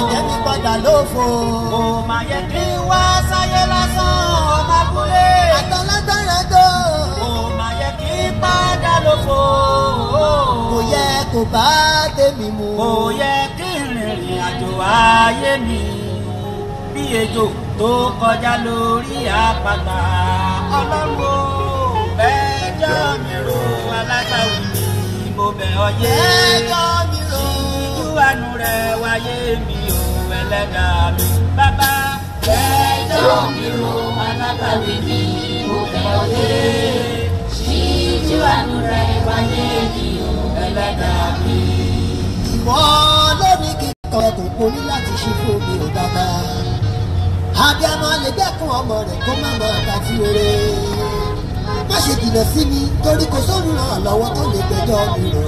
jẹ́ mi padà lófo. kò má yẹ kí n wá sáyé lásán ọmọ abúlé. àtọ́lágbára tó. kò má yẹ kí n padà lófo. kò yẹ kó bá tèmi mu. kò yẹ kí n rìnrìn àjò ayé mi bí ejò tó kọjá lórí àpáta ọlọ́run ò bẹ́ẹ̀ jọ́ mi ro alágbàwí mi mo bẹ̀ ọ yé ẹjọ́ mi rò. ìjú àánú rẹ wáyé mi ò ẹlẹ́dàá mi bàbá ẹjọ́ mi ro alágbàwí mi mo bẹ̀ ọ yé ìjú àánú rẹ wáyé mi ò ẹlẹ́dàá mi. ìwọ lórí kíkọ ẹkùn porí láti ṣí fún mi ò bàbá. abiyamọ lè dẹ́kun ọmọ rẹ̀ kó má máa ta sí rere. má ṣe jìnnà sí mi torí kò sóòrùn ràn lọ́wọ́ tó lè gbẹjọ́ mi rò.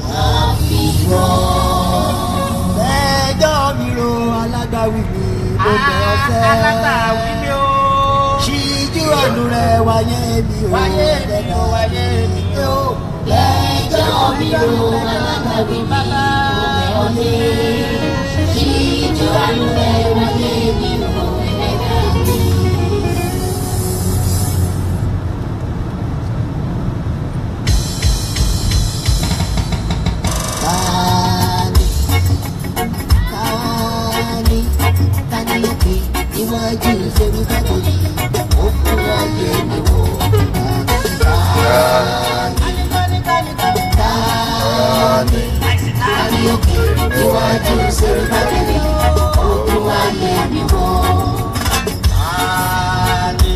àfihàn. gbẹjọ́ mi rò alágbàwí mi mo bẹ̀ ọ́ sẹ́. alágbàwí mi ò. ṣíjú ọ̀nù rẹ̀ wáyé mi ò wáyé mi ò wáyé mi ò. gbẹjọ́ mi rò alágbàwí mi mo bẹ̀ ọ́ sẹ́. ṣíjú ọ̀nù rẹ̀ wáyé mi ò ẹlẹ́dàá mi. Tani, tani, tani òkè níwájú ìṣèlú kábòlì, ó fún ayé mi wò. Tani, tani, tani òkè níwájú ìṣèlú kábòlì, ó fún ayé mi wò. Tani,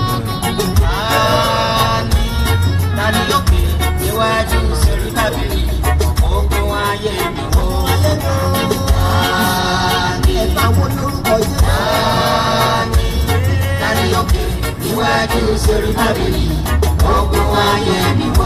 tani, tani lókè níwájú sórí tábìlì ogun ayé mi wò. Ẹ̀fà wo lórúkọ yẹn? Tani, tani lókè níwájú sórí tábìlì ogun ayé mi wò.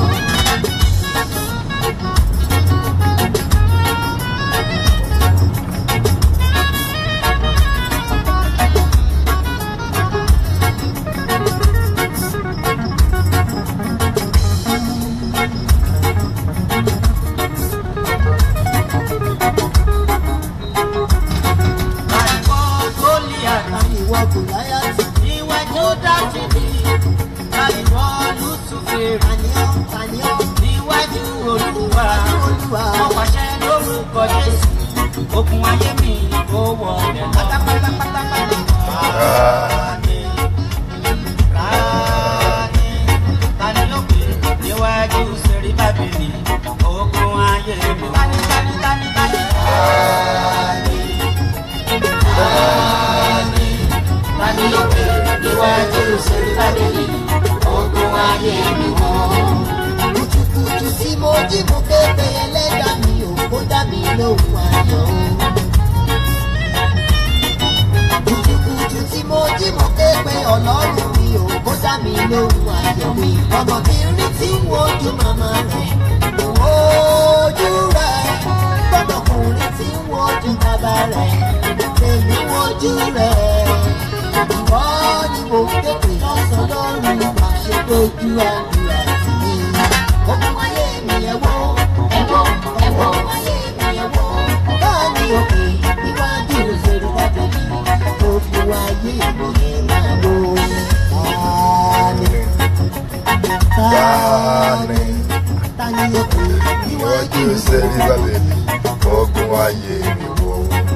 Àìkọ́ Gólíàtì Tani ìwọ kò láyà tì? níwájú Dáfídì, àìkọ́ Lúsùfèrè Tani ọ́, tani ọ́, níwájú Olúwa. Olúwa. Mo pàṣẹ lórúkọ Jésù, okùn ayé mi kò wọlé lọ. Pátápátápátá. Tani, tani, tani ló pè níwájú sẹ́rí bábìlì, okùn ayé mi. Tani, tani, tani, tani. Tani, tani, tani ló pè níwájú sẹ́rí bábìlì, okùn ayé mi wọ́n. kùtùkùtù tí mo jí mo kéde ẹlẹ́dàá mi ò kó dá mi lóhùn ayọ̀ o. kùtùkùtù tí mo jí mo kéde ọlọ́run mi ò kó dá mi lóhùn ayọ̀ mi. ọmọ mi rí tí ń wojú màmá rẹ̀ ojú rẹ̀ gbọ́dọ̀kùnrin tí ń wojú bàbá rẹ̀ èmi wojú rẹ̀ ìwọ ni mo kéde lọ́sàn-án lọ́rùn àṣẹ lójú àdúrà sí mi. Ogun ayé mi ẹ wò, ẹ wò, ẹ wò, ayé mi ẹ wò. Báàní òkè níwájú ìṣòro lábẹ́bí, ogun ayé mi ẹ máa wò. Tani, tani, tani òkè níwájú Níwájú sẹ́rí bàbẹ̀lì, ogun ayé mi wò.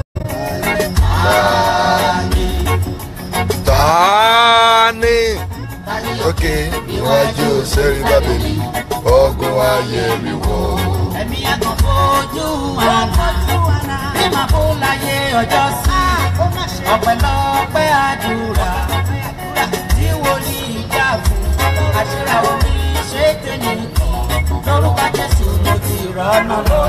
Tani, òkè níwájú sẹ́rí bàbẹ̀lì, ogun ayé mi wò. ẹ̀mí ẹ̀kan fojú àná bí màá kó láyé ọjọ́ sí ọ̀pẹ̀lọpẹ̀ àdúrà tí wòlíì jà fún àṣírà omi ṣé tèmi lórúkọ jésù mo ti rọ́nà lọ.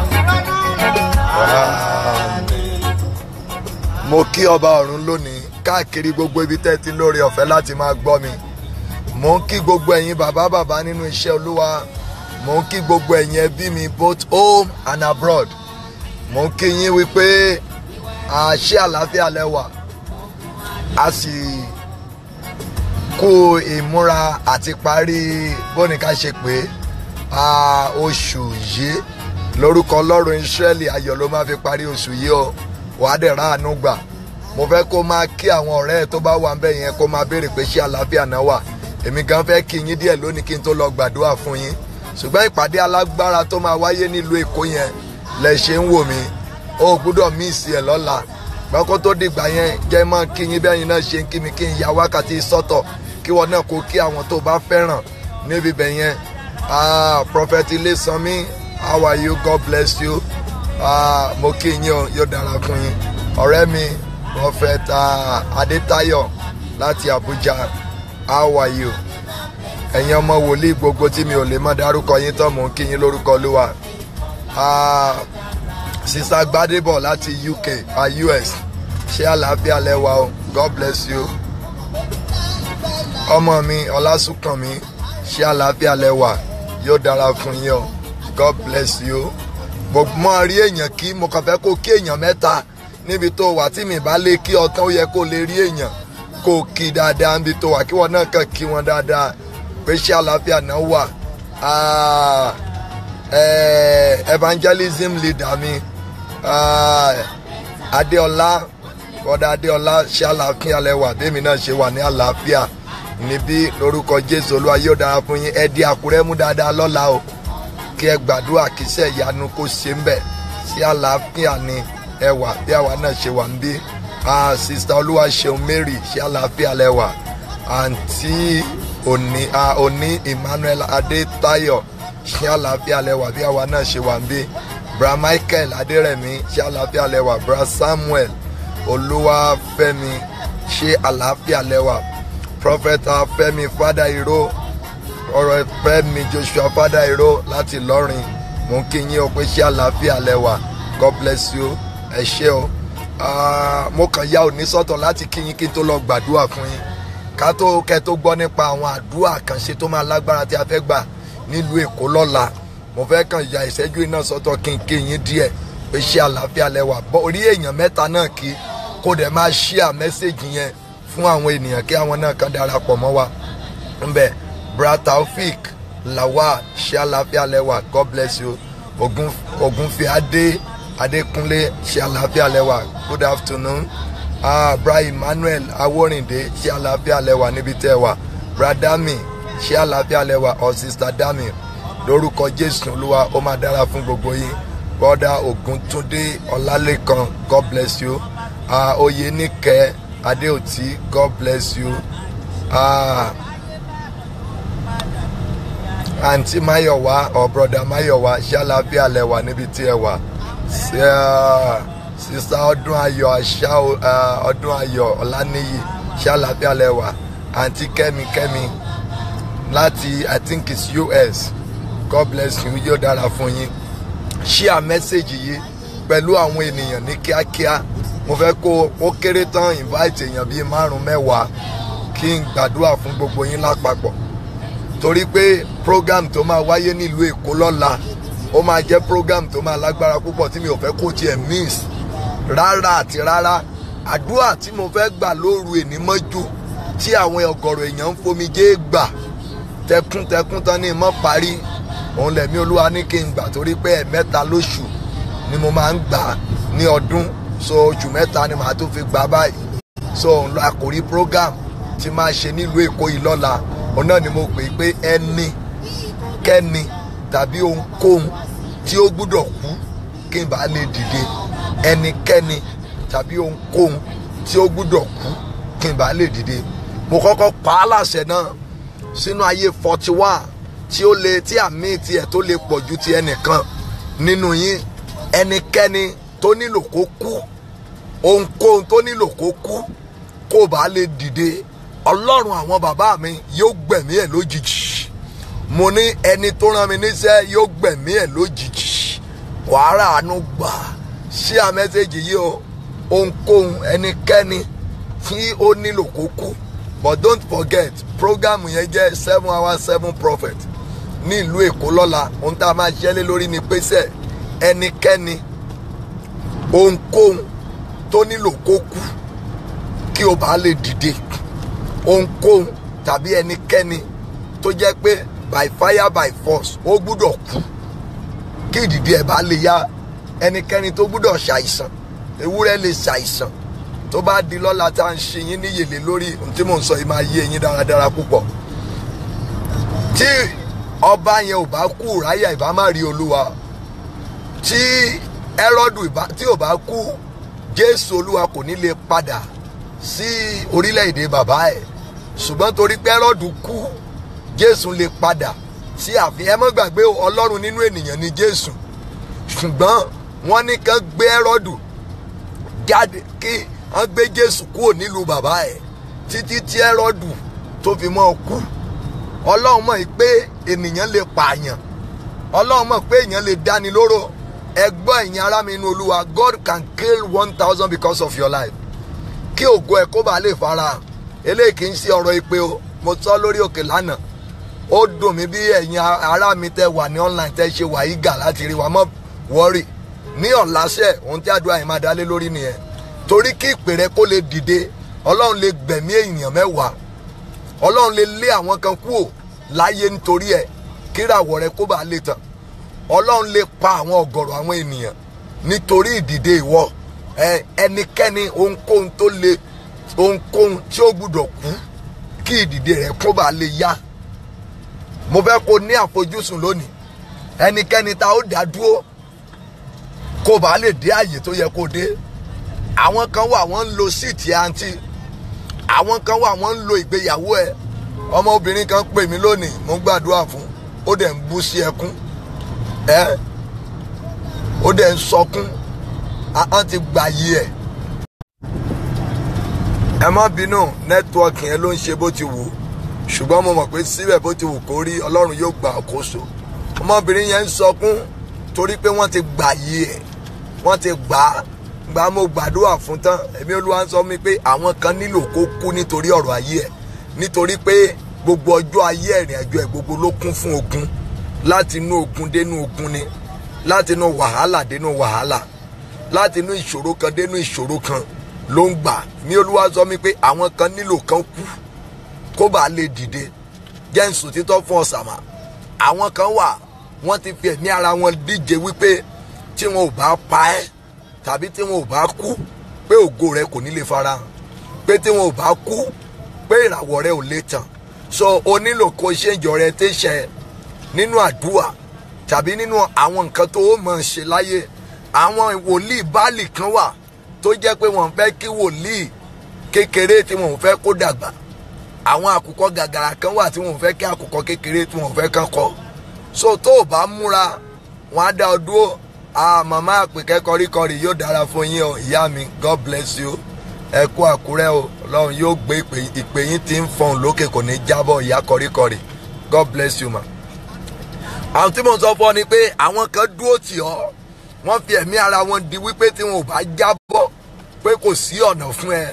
Mo kí ọba ọ̀run lónìí káàkiri gbogbo ibi tẹ́ ti lóore ọ̀fẹ́ láti máa gbọ́ mi. Mo ń kí gbogbo ẹ̀yin bàbá bàbá nínú iṣẹ́ Olúwa. Mo ń kí gbogbo ẹ̀yin ẹbí mi both home and abroad. Mo ń kí yín wípé àṣẹ àlàáfíà lẹ́wà. A sì kú ìmúra àti parí bóníká ṣe pé oṣù yìí lórúkọ Ọlọ́run Ísírẹ́lì ayọ̀ ló máa fi parí oṣù yìí o wàá dẹ̀ ráàánú gbà mo fẹ́ kó máa kí àwọn ọ̀rẹ́ ẹ̀ tó bá wà ńbẹ̀ yẹn kó máa béèrè pé ṣé àlàáfíà náà wà èmi gan fẹ́ kí yín díẹ̀ lónìí kí n tó lọ gbàdúrà fún yín ṣùgbọ́n ìpàdé alágbára tó máa wáyé nílùú èkó yẹn lẹ ṣe ń wò mí ó gbúdọ̀ míìsì ẹ̀ lọ́la gbọ́kọ́ tó dìgbà yẹn jẹ́ mọ́ kí yín bẹ́yìn náà ṣe ń kí mi kí n ya wákàtí sọ́tọ̀ kí wọn náà kó kí àwọn tó bá fẹ́ràn níbi bẹ̀ yẹn ah prophet Ilésanmí how are you God bless you ah mo kí yín o yóò dára fún yín ọ̀rẹ́ mi prophet ah, Adétáyọ̀ láti Abuja how are you ẹ̀yin ọmọ wòlíì gbogbo tí mi ò lè mọ̀ dárúkọ yín tán mò ń kí yín lórúkọ Olúwa ah sista Gbádébọ̀ láti UK ah, US ṣé àlàáfíà lẹ́wà o God bless you ọmọ mi Ọlásùnkànmí ṣé àlàáfíà lẹ́wà yóò dára fún yín o God bless you gbogbo mọ rí èèyàn kí mo kàn fẹ́ kó kí èèyàn mẹ́ta níbi tó wà tí mi bá lè kí ọtán ó yẹ kó lè rí èèyàn kó kí dáadáa níbi tó wà kí wọn náà kàn kí wọn dáadáa pé ṣé àlàáfíà náà wà Ah, eh, evangelism leader mi ah, Adéọlá bọ́dà Adéọlá ṣé àlàáfíà lẹ́wà bẹ́ẹ̀mi náà ṣe wà ní àlàáfíà níbí lórúkọ Jésù Olúwa yóò dára fún yín ẹ di Àkúrẹ́ mú dáadáa lọ́la o kí ẹ gbàdúrà kí iṣẹ́ ìyanu kó ṣe ń bẹ̀ sí àlàáfíà ni ẹ wà bí àwa náà ṣe wà ń bí ah, sista Olúwaṣeun Mary ṣé àlàáfíà lẹ́wà àǹtí òní ah, òní Emmanuel Adétáyọ̀ ṣé àlàáfíà lẹ́wà bí àwa náà ṣe wà ń bí bra Michael Adérẹ̀mí ṣé àlàáfíà lẹ́wà bra Samuel Olúwafẹ́mi ṣé àlàáfíà lẹ́wà prophet Fẹ́mi Fada Iro ọ̀rọ̀ Fẹ́mi Joshua Fada Iro láti Ìlọrin mò ń kí yín o pé ṣé àlàáfíà lẹ́wà God bless you ẹ ṣé o Ah, mo kàn ya òní sọ́tọ̀ láti kí yín kí n tó lọ gbàdúrà fún yín ká tó kẹ́ tó gbọ́ nípa àwọn àdúrà àkànṣe tó máa lágbára tí a fẹ́ gbà nílùú Èkó lọ́la mo fẹ́ kàn ya ìṣẹ́jú iná sọ́tọ̀ kí n kí yín díẹ̀ pé ṣé àlàáfíà lẹ́wà bọ́ orí èèyàn mẹ́ta náà kí kó dẹ̀ máa ṣíà mẹ́sẹ̀gì yẹn fún àwọn ènìyàn kí àwọn náà kàn darapọ̀ mọ́ wa ńbẹ bra Taofik Lawal ṣé àlàáfíà lẹ́wà God bless you ogun ogunfi adé adékúnlé ṣé àlàáfíà lẹ́wà good afternoon ah bra Emmanuel awórìndé ṣé àlàáfíà lẹ́wà níbi tẹ́ wà bra Dami ṣé àlàáfíà lẹ́wà or sister Dami lórúkọ Jésù Olúwa ó máa dára fún gbogbo yín brother Ògúntúndé Ọlálékan God bless you ah Oyèníkẹ́ Adéòtí God bless you ah àǹtí Máyọ̀wá or brother Máyọ̀wá ṣé àlàáfíà lẹ́wà níbi tí ẹ wà Sí, ah, sista ọdún ayọ̀ àṣà ah, ọdún ayọ̀ ọláníyì ṣé àlàáfíà lẹ́wà àǹtí kẹ́mi kẹ́mi láti I think it's US God bless you yóò dára fún yín share message yìí pẹ̀lú àwọn ènìyàn ní kíákíá mo fẹ́ kó ó kéré tán invite èèyàn bíi márùn mẹ́wàá kí n gbàdúrà fún gbogbo yín lápapọ̀ torí pé program tó máa wáyé nílùú Èkó lọ́la ó máa jẹ́ program tó máa lágbára púpọ̀ tí mi ò fẹ́ kó tiẹ̀ miss rárá àti rárá àdúrà tí mo fẹ́ gbà lóru èní mọ́jú tí àwọn ọ̀gọ̀rọ̀ èèyàn ń fomijé gbà tẹkùntẹkùn tán ní mọ́ parí òun lẹ̀mí olúwa ní kí n gbà torí pé ẹ̀mẹ́ta lóṣù ni mo máa ń gbà ní ọdún so oṣù mẹ́ta ni màá tó fi gbà báyìí so òun lọ àkòrí program tí máa ṣe nílùú èkó yìí lọ́la òun náà ni mo pè é pé ẹni kẹ́ni tàbí ohunkóhun tí ó gbúdọ̀ kú kí n bá lè dìde ẹnikẹ́ni tàbí ohunkóhun tí ó gbúdọ̀ kú kí n bá lè dìde mo kọ́kọ́ pa á láṣẹ náà sínú ayé forty one tí ó lè tí àmì tiẹ̀ tó lè pọ̀ ju ti ẹnìkan nínú yín ẹnikẹ́ni tó nílò kó kú ohunkóhun tó nílò kó kú kó bá lè dìde ọlọ́run àwọn bàbá mi yóò gbẹ̀mí ẹ̀ lójijì mo ní ẹni tó rán mi níṣẹ́ yóò gbẹ̀mí ẹ̀ lójijì wàhálà àánú gbà ṣí à mẹ́sẹ̀gì yìí o ohunkóhun ẹnikẹ́ni tí ó nílò kó kú but don't forget program yẹn jẹ́ seven hours seven prophet ní ìlú èkó lọ́la ohun tá a máa ṣẹlẹ̀ lórí ni pèsè ẹnikẹ́ni ohunkóhun tó nílò kó kú kí o bá lè dìde ohunkóhun tàbí ẹnikẹ́ni tó jẹ́ pé by fire by force ó gbúdọ̀ kú kí ìdìde ẹ̀ bá lè yá ẹnikẹ́ni tó gbúdọ̀ ṣàìsàn ewúrẹ́ lè ṣàìsàn tó bá di lọ́la tá à ń ṣe yín níyèlé lórí ohun tí mò ń sọ yìí máa yé yín dáradára púpọ̀ tí ọba yẹn ò bá kú ráyà ìbá má rí olúwa tí ẹrọ́dù ìbá tí ò bá kú jésù olúwa kò ní lè padà sí orílẹ̀-èdè bàbá ẹ̀ ṣùgbọ́n torí pé ẹrọ́dù kú jésù lè padà sí ààfin ẹ má gbàgbé ọlọ́run nínú ènìyàn ni jésù ṣùgbọ́n wọ́n ní kán gbé ẹrọ́dù jáde kí wọ́n gbé jésù kúrò nílùú bàbá ẹ̀ títí tí ẹrọ́dù tó fi mọ́ kú ọlọ́run mọ̀ pé ènìyàn lè pààyàn ọlọ́run mọ̀ pé èèyàn lè dáni lóró ẹgbọ́n ẹ̀yin ará mi inú olúwa God can kill one thousand because of your life kí ògo ẹ̀ kó bàa lè fara eléyìí kì í ṣe ọ̀rọ̀ ìpè o mo sọ lórí òkè lánàá ó dùn mí bí ẹ̀yin ará mi tẹ wà ní online tẹ ṣe wà ígà láti rí wa mọ́ wọ́rì ní ọ̀làṣẹ ohun tí àdúrà yìí máa dálé lórí nìyẹn torí kí ìpè rẹ kó lè dìde ọlọ́run lè gbẹ̀mí èèyàn mẹ́wàá ọlọ́run lè lé àwọn kan kúrò láyé nítorí ẹ̀ kíràwọ̀ rẹ kó bàa lè tàn ọlọ́run lè pa àwọn ọ̀gọ̀rọ̀ àwọn ènìyàn nítorí ìdìde ìwọ ẹnikẹ́ni ohunkóhun tó le ohunkóhun tí ó gbúdọ̀ kú kí ìdìde rẹ kó bàa lè yá mo fẹ́ kó ní àfojúsùn lónìí ẹnikẹ́ni tá ó dá dúró kó bàa lè dé àyè tó yẹ kó dé àwọn kan wà wọ́n ń lo síìtì àǹtí àwọn kan wà wọ́n ń lo ìgbéyàwó ẹ ọmọbìnrin kan pè mí lónìí mo ń gbàdúrà fún ó dẹ̀ ń bú sí ẹkún ẹ ó dẹ̀ ń sọkún ahọ́n ti gbà yí ẹ̀ ẹ má bínú nẹ́tíwọ́ọ̀kì yẹn ló ń ṣe bó ti wù ú ṣùgbọ́n mo mọ̀ pé síbẹ̀ bó ti wù kó rí ọlọ́run yóò gba àkóso ọmọbìnrin yẹn ń sọkún torí pé wọ́n ti gbà yí ẹ̀ wọ́n ti gbà á gbà mo gbàdúrà fún tán èmi olúwa ń sọ mi pé àwọn kan nílò kó kú nítorí ọ̀rọ̀ ayé ẹ̀ nítorí pé gbogbo ọjọ́ ayé ẹ̀rìn àjò ẹ̀ gbogbo ló kún fún ogun láti inú ogun dénú ogun ni láti inú wàhálà dénú wàhálà láti inú ìṣòro kan dénú ìṣòro kan ló ń gbà ní olúwa sọ mi pé àwọn kan nílò kan kú kó bàa lè dìde jẹ́ ń sùn títọ́ fún ọ̀sàmà àwọn kan wà wọ́n ti fi ẹ̀mí ara wọn díje wípé tí wọn ò bá pa ẹ́ tàbí tí wọn ò bá kú pé ògo rẹ kò ní lè farahàn pé tí wọn ò bá kú pé ìràwọ̀ rẹ ò lè tàn so o nílò kó ṣèjọ rẹ tẹ̀sẹ̀ nínú àdúrà tàbí nínú àwọn nǹkan tó o mọ̀ ṣe láyé àwọn wòlíì báàlì kan wà tó jẹ́ pé wọ́n fẹ́ kí wòlíì kékeré tí wọ́n fẹ́ kó dàgbà àwọn àkùkọ gàgàrà kan wà tí wọ́n fẹ́ kí àkùkọ kékeré tí wọ́n fẹ́ kán kọ́ so tó o bá múra wọn á dá ọ dúró ah màmá àpèkẹ́ kọríkọrí yóò dára fún yín o ìyá mi god bless you ẹ kú àkúrẹ́ o ọlọ́run yóò gbé ìpè yín tí ń fọhùn lókè kò ní jábọ̀ ìyá kọríkọrí god bless you ma. àwọn tí mo sọ fún ọ ni pé àwọn kan dúró tì ọ́ wọ́n fi ẹ̀mí ara wọn di wípé tí wọn ò bá jábọ̀ pé kò sí ọ̀nà fún ẹ.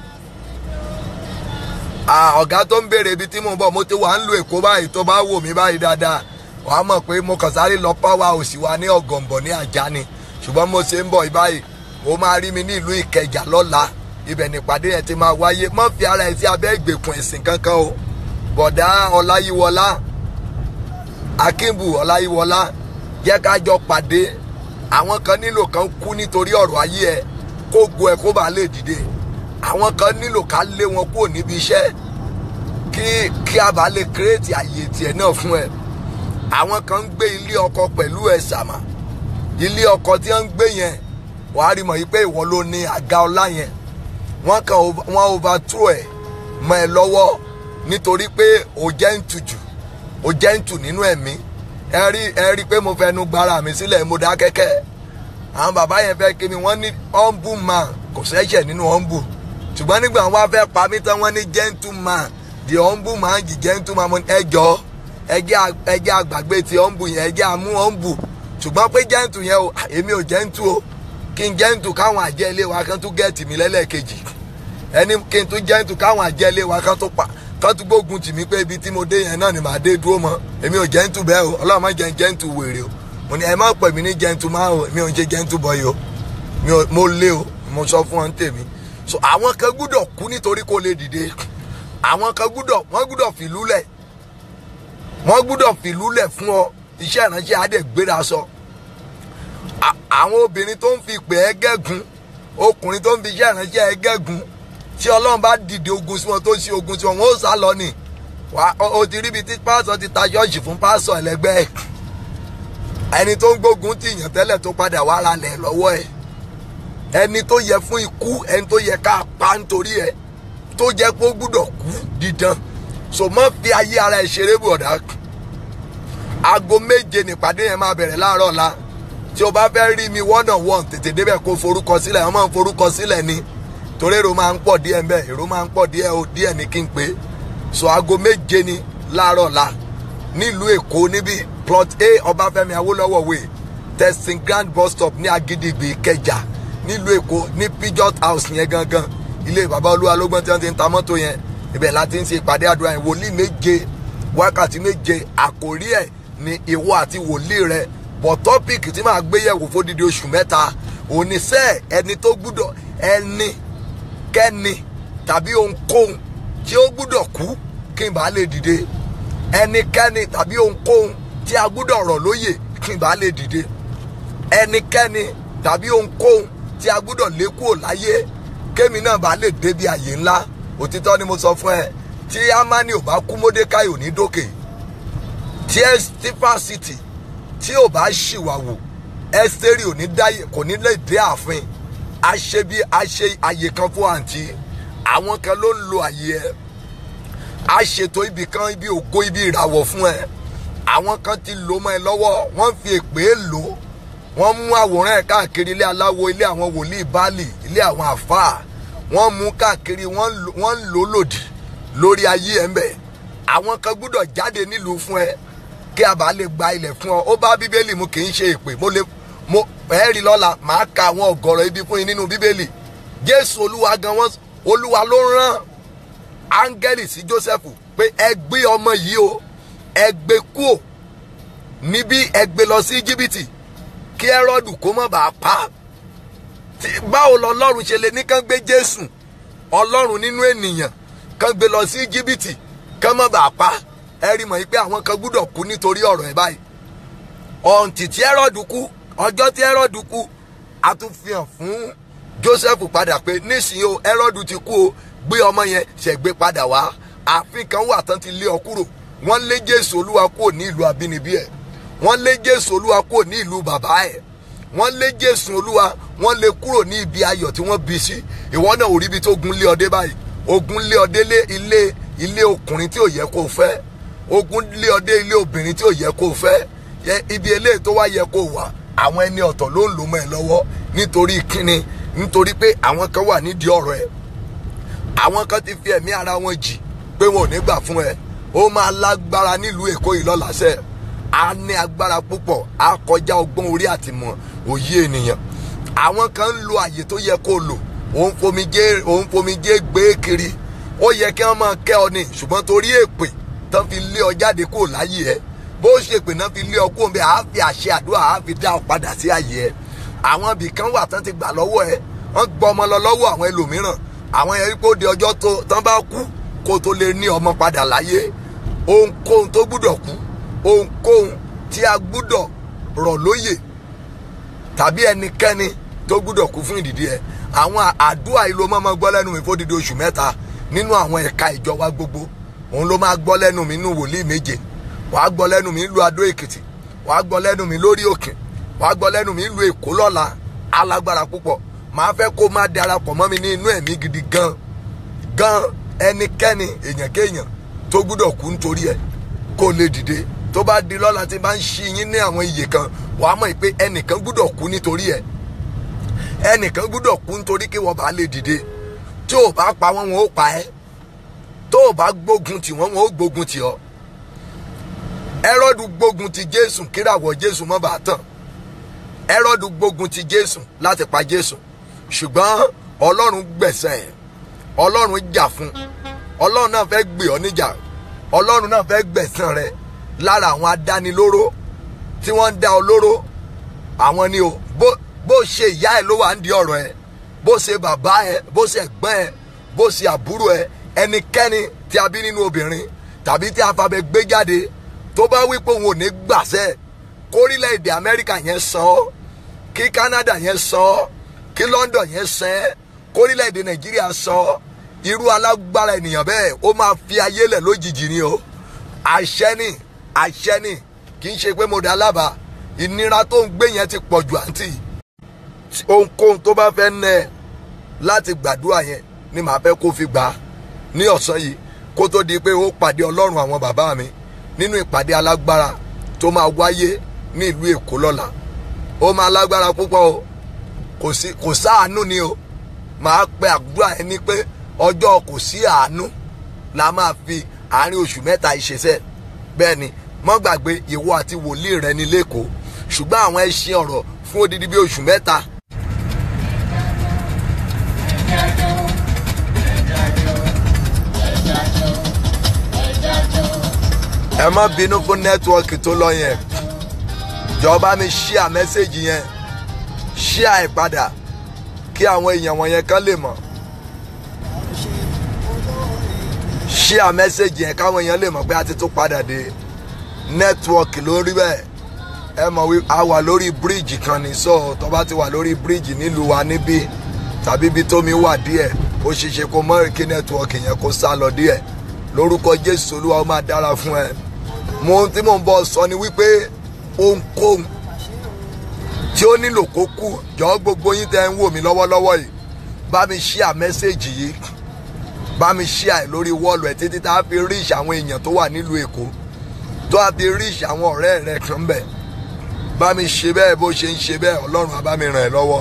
ọ̀gá tó ń béèrè ibi tí mo ń bọ̀ mo ti wà ń lu èkó báyìí tó bá wò mí báyìí dáadáa wàá mọ̀ pé mo kàn sáré lọ power òsì wa ní ọ̀gànbọ̀ ní àjà ni ṣùgbọ́n mo ṣe ń bọ̀ báyìí o máa rí mi ní ìlú ìkẹjà lọ́la ibẹ̀ nípàdé yẹn ti máa wáyé mọ́ fi ara ẹ̀ sí abẹ́ ìgbèkùn ẹ̀sìn kankan o bọ̀dá ọláyíwọlá akínbù ọláyíwọlá jẹ́ ká jọ pàdé àwọn kan nílò kan kú nítorí ọ̀rọ̀ ayé ẹ kó go ẹ kó bàa lè dìde àwọn kan nílò ká lé wọn kúrò níbi iṣẹ́ kí kí a bá lè kírètì àyè tiẹ̀ náà fún ẹ àwọn kan ń gbé ilé ọkọ pẹ̀lú ẹ̀ sàmà ilé ọkọ tí wọ́n ń gbé yẹn wàá rí mọ̀ yí pé ìwọ ló ní àga ọlá yẹn wọ́n kàn wọ́n overthrow ẹ̀ mọ́ ẹ lọ́wọ́ nítorí pé o jẹ́ ń tù jù o jẹ́ ń tù nínú ẹ̀mí ẹ rí ẹ rí pé mo fẹnu gbára mi sílẹ̀ mo dá kẹ́kẹ́ àwọn bàbá yẹn fẹ́ kí mi wọ́n ní humble man kò sẹ́ṣẹ̀ nínú humble ṣùgbọ́n nígbà wọn wá fẹ́ pa mí tán wọ́n ní gentleman the humble man the gentleman mo ní ẹ jọ̀ọ́ ẹjẹ́ àgbàgbé ti ọ̀nbù yẹn ẹjẹ́ àmú ọ̀nbù ṣùgbọ́n pé jẹ́ǹtù yẹn o èmi ò jẹ́ǹtù o kí n jẹ́ǹtù káwọn àjẹ́ ilé wa kan tún gẹ̀ẹ́tì mi lẹ́lẹ́kejì ẹni kí n tún jẹ́ǹtù káwọn àjẹ́ ilé wa kan tún pa kan tún gbógun tì mí pé ibi tí mo dé yẹn náà ni màá dé dúró mọ́ èmi ò jẹ́ǹtù bẹ́ẹ̀ o ọlọ́run má jẹ́ jẹ́ǹtù wèrè o mo ní ẹ má pè mí ní jẹ́ǹtù máa o mi ò ń ṣe jẹ́ǹtù bọ́yì o mo lé o mo sọ fún ọ ń tèmi so àwọn kan gbúdọ̀ kú nítorí kó lè dìde àwọn kan gbúdọ̀ wọ́n gbúdọ̀ fìlú lẹ̀ wọ́n gbúdọ̀ fìlú lẹ̀ fún ọ iṣẹ́ ìránṣẹ́ adé gbéra sọ àwọn obìnrin tó ń fi pè é gẹ́gun ọkùnrin tó ń fi iṣẹ́ ìránṣẹ́ ẹgẹ́gun tí ọlọ́run bá dìde ogun sí wọn tó ṣe ogun sí wọn wọn ó sá lọ nì wá o ti ríbi tí pásọ ti ta ṣọ́ọ̀ṣì fún pásọ ẹlẹgbẹ́ ẹni tó ń gbógun ti yàn tẹ́lẹ̀ tó padà wá ra lẹ̀ lọ́wọ́ ẹ̀ ẹni tó yẹ fún ikú ẹni tó yẹ ká pa nítorí ẹ tó jẹ́ pé ó gbúdọ̀ kú dídán so mọ́ fi ayé ara ẹ̀ ṣeré bọ̀dá aago méje nípàdé yẹn máa bẹ̀rẹ̀ láàárọ̀ la tí o bá fẹ́ rí mi one on one tètè débẹ̀ kó forúkọ sílẹ̀ wọ́n máa ń forúkọ sílẹ̀ ni torí èrò máa ń pọ̀ díẹ̀ ń bẹ̀ èrò máa ń pọ̀ díẹ̀ o díẹ̀ ní kí n pé so aago méje ni láàárọ̀ la nílùú èkó níbi plot a ọbáfẹ́mi awólọ́wọ̀ way testing grand bus stop ní agídígbì ìkẹjà nílùú èkó ní pijot house yẹn gangan ilé bàbá olúwa lógbọ́n tí wọ́n ti ń ta mọ́tò yẹn ibẹ̀ láti ń ṣe ìpàdé àdúrà yẹn wòlíì méje wákàtí méje àkórí ẹ̀ ní ìwọ àti wòlíì rẹ bọ̀ tọ́pìkì tí màá gbé yẹ̀wò fódìdí oṣù mẹ́ta oníṣẹ́ ẹni tó gbúdọ̀ ẹni kẹ́ni tàbí ohunkóhun tí ó gbúdọ̀ kú kí n bá lè dìde ẹnikẹ́ni tàbí ohunkóhun tí a gbúdọ̀ rọ̀ lóyè kí n bá lè dìde ẹnikẹ́ni tàbí ohunkóhun tí a gbúdọ̀ lé kúrò láyé kémi náà bá lè débi àyè ńlá òtítọ́ ni mo sọ fún ẹ tí amani ò bá kú mọ́dékáì ò ní dókè tí estefa city tí ò bá ṣìwàwò ẹsẹ̀rì ò ní dáyè kò ní lè dé ààfin a ṣe bí a ṣe àyè kan fún àǹtí àwọn kan ló ń lo àyè ẹ a ṣètò ibì kan ibi ògo ibi ìràwọ̀ fún ẹ àwọn kan ti lò mọ́ ẹ lọ́wọ́ wọ́n fi èpè lò ó wọ́n mú àwòrán ẹ̀ káàkiri ilé aláwo ilé àwọn wòlíì báàlì ilé àwọn àfáà wọ́n mú káàkiri wọ́n ń lò lòdì lórí ayé ẹ̀ ń bẹ̀ àwọn kan gbúdọ̀ jáde nílùú fún ẹ kí a bá lè gba ilẹ̀ fún ọ ó bá bíbélì mu kì í ṣe èpè mo lè mo ẹ rí lọ́la màá ka àwọn ọ̀gọ̀rọ̀ ibi fún yín nínú bíbélì jésù olúwa gan wọn olúwa ló rán áńgẹ́lì sí jósẹ́fù pé ẹ gbé ọmọ yìí o ẹ gbé kúò níbí ẹ gbé lọ sí íjíbítì kí ẹrọ́dù kó má bàa pa á báwo lọlọ́run ṣe lè ní kán gbé jésù ọlọ́run nínú ènìyàn kán gbé lọ sí íjíbítì kán má bàa pa ẹ rí mọ̀ pé àwọn kan gbúdọ̀ kú nítorí ọ̀rọ̀ ẹ̀ báyìí ọ̀ǹtì tí ẹrọ́dù kú ọjọ́ tí ẹrọ́dù kú a tún fi hàn fún joseph padà pé nísìnyí o ẹrọ́dù ti kú o gbé ọmọ yẹn ṣẹ̀gbé padà wá ààfin kan wà tán ti lé ọ kúrò wọ́n lé jésù olúwa kúrò ní ìlú abínibí ẹ̀ wọ́n lé jésù olúwa kúrò ní ìlú bàbá ẹ̀ wọ́n lé jésù olúwa wọ́n lé kúrò ní ibi ayọ̀ tí wọ́n bí sí ìwọ náà ò rí ibi tó gun lé ọdẹ báyìí ogun lé ọdẹ lé ilé ilé ọkùnrin tí ò yẹ kó fẹ́ ogun lé ọdẹ ilé obìnrin tí ò yẹ kó fẹ́ ibi eléyìí tó wá yẹ kó wà àwọn ẹni ọ̀tọ̀ ló ń lò mọ́ ẹ lọ́wọ́ nítorí kíni nítorí pé àwọn kan wà nídìí ọ̀rọ̀ ẹ àwọn kan ti fi ẹ̀mí ara wọn jì pé wọn ò ní gbà fún ẹ ó máa lágbára nílùú èkó yìí lọ́la sẹ́ẹ̀ a ní agbára púpọ̀ a kọjá ọgbọ́n orí àtìmọ̀ òye ènìyàn àwọn kan ń lo àyè tó yẹ kó lò òun fomijé òun fomijé gbé kiri ó yẹ kí wọ́n máa kẹ́ ọ ní ṣùgbọ́n torí èpè tán fi lé ọ jáde kúrò láyé ẹ bó ṣe pè náà fi lé ọ kúrò bẹ́ẹ̀ àá fi àṣẹ àdúrà àá fi dá ọ padà sí àyè ẹ àwọn ibì kan wà tán ti gbà lọ́wọ́ ẹ wọ́n gbọ́ ọmọ lọ lọ́wọ́ àwọn ẹlòmíràn àwọn yẹn wípé ó di ọjọ́ tó tán bá kú kó tó lè ní ọmọ padà láyé ohunkóhun tó gbúdọ̀ kú ohunkóhun tí a gbúdọ̀ rọ̀ lóyè tàbí ẹnikẹ́ni tó gbúdọ̀ kú fún ìdìdí ẹ àwọn àdúrà yìí ló máa gbọ́ lẹ́nu mi fódìdí oṣù mẹ́ta nínú àwọn ẹ̀ka ìjọ wa gbogbo òun ló máa gbọ́ lẹ́nu mi nínú wòlíì méje wàá gbọ́ lẹ́nu mi nílùú adó èkìtì wàá gbọ́ lẹ́nu mi lórí òkè wàá gbọ́ lẹ́nu mi nílùú èkó lọ́la alágbára púpọ̀ màá fẹ́ kó má darapọ̀ mọ́ mi ní inú ẹ̀mí gidi gan gan ẹnikẹ́ni èèyàn kéèyàn tó gbúdọ̀ kú nítorí ẹ kó lè dìde tó bá di lọ́la tí bá ń ṣí yín ní àwọn iyè kan wàá mọ̀ pé ẹnìkan gbúdọ̀ kú nítorí ẹ̀ ẹnìkan gbúdọ̀ kú nítorí kí wọ́n bá lè dìde tí ò bá pa wọ́n wọn ó pa ẹ́ tó ò bá gbógun tì wọ́n wọn ó gbógun tì ọ́ ẹrọ́dù gbógun ti jésù kíràwọ̀ jésù mọ́ bá tàn ẹrọ́dù gbógun ti jésù láti pa jésù ṣùgbọ́n ọlọ́run gbẹ̀sẹ̀ ẹ̀ ọlọ́run jà fún ọlọ́run náà fẹ́ gbé ọ níjà ọlọ́run náà fẹ́ gbẹ̀sán rẹ̀ lára àwọn adánilóró tí wọ́n ń dá ọ lóró àwọn ni o bó bó ṣe ìyá ẹ ló wà ń di ọ̀rọ̀ ẹ bó ṣe bàbá ẹ bó ṣe ẹ̀gbọ́n ẹ bó ṣe àbúrò ẹ ẹnikẹ́ni tí a bí nínú obìnrin tàbí tí a fabẹ gbé jáde tó bá wí pé òun ò ní gbàṣẹ kórílẹ̀-èdè amẹ́ríkà yẹn san ọ́ kí canada yẹn san ọ́ kí London yẹn sẹ́ kórílẹ̀-èdè Nàìjíríà sọ irú alágbára ènìyàn bẹ́ẹ̀ ó máa fi ayé lẹ̀ lójijì ni o àṣẹ ni àṣẹ ni kì í ṣe pé mo dá lábàá ìnira tó ń gbé yẹn ti pọ̀ jù àǹtí ohunkóhun tó bá fẹ́ nẹ láti gbàdúrà yẹn ni màá fẹ́ kó fi gbà á ní ọ̀sán yìí kó tó di pé ó pàdé ọlọ́run àwọn bàbá mi nínú ìpàdé alágbára tó máa wáyé ní ìlú Èkó lọ́la ó máa lágbára púpọ̀ o kò sí kò sáàánú ni o màá pe àdúrà yẹn ní pé ọjọ́ kò sí àánú la máa fi àárín oṣù mẹ́ta ìṣesẹ́ bẹ́ẹ̀ ni mọ́ gbàgbé ìwọ àti wòlíì rẹ ní lẹ́kọ̀ọ́ ṣùgbọ́n àwọn ẹṣin ọ̀rọ̀ fún odidi bí oṣù mẹ́ta ẹ má bínú fún nẹ́tíwọ́ọ̀kì tó lọ yẹn jọba mi ṣíà mẹ́sẹ̀gì yẹn ṣíà ẹ̀ padà kí àwọn èèyàn wọ̀nyẹn kan lè mọ̀ ṣíà mẹ́sẹ̀gì yẹn káwọn èèyàn lè mọ̀ pé a ti tún padà dé nẹ́tíwọ́ọ̀kì ló rí bẹ́ẹ̀ ẹ mọ̀ wí a wà lórí bíríìjì kan ní sọ tó bá ti wà lórí bíríìjì nílùú wa níbí tàbí ibi tómi wà díẹ̀ ó ṣeé ṣe kó mọ́ kí nẹ́tíwọ́ọ̀kì yẹn kó sá lọ díẹ̀ lórúkọ Jésù Olúwa ó máa dára fún ẹ mo ohun tí mò ń bọ̀ sọ ni wípé ohunkóhun tí ó nílò kó kú jọ gbogbo yín tẹ́ ń wò mí lọ́wọ́lọ́wọ́ yìí bá mi ṣíà mẹ́sẹ̀gì yìí bá mi ṣíà ẹ̀ lórí wọ́ọ̀lù ẹ̀ títí tá a fi ríṣ àwọn èèyàn tó wà nílùú Èkó tó a fi ríṣ àwọn ọ̀rẹ́ rẹ̀ kan bẹ̀ bá mi ṣe bẹ́ẹ̀ bó ṣe ń ṣe bẹ́ẹ̀ Ọlọ́run á bá mi ràn ẹ́ lọ́wọ́.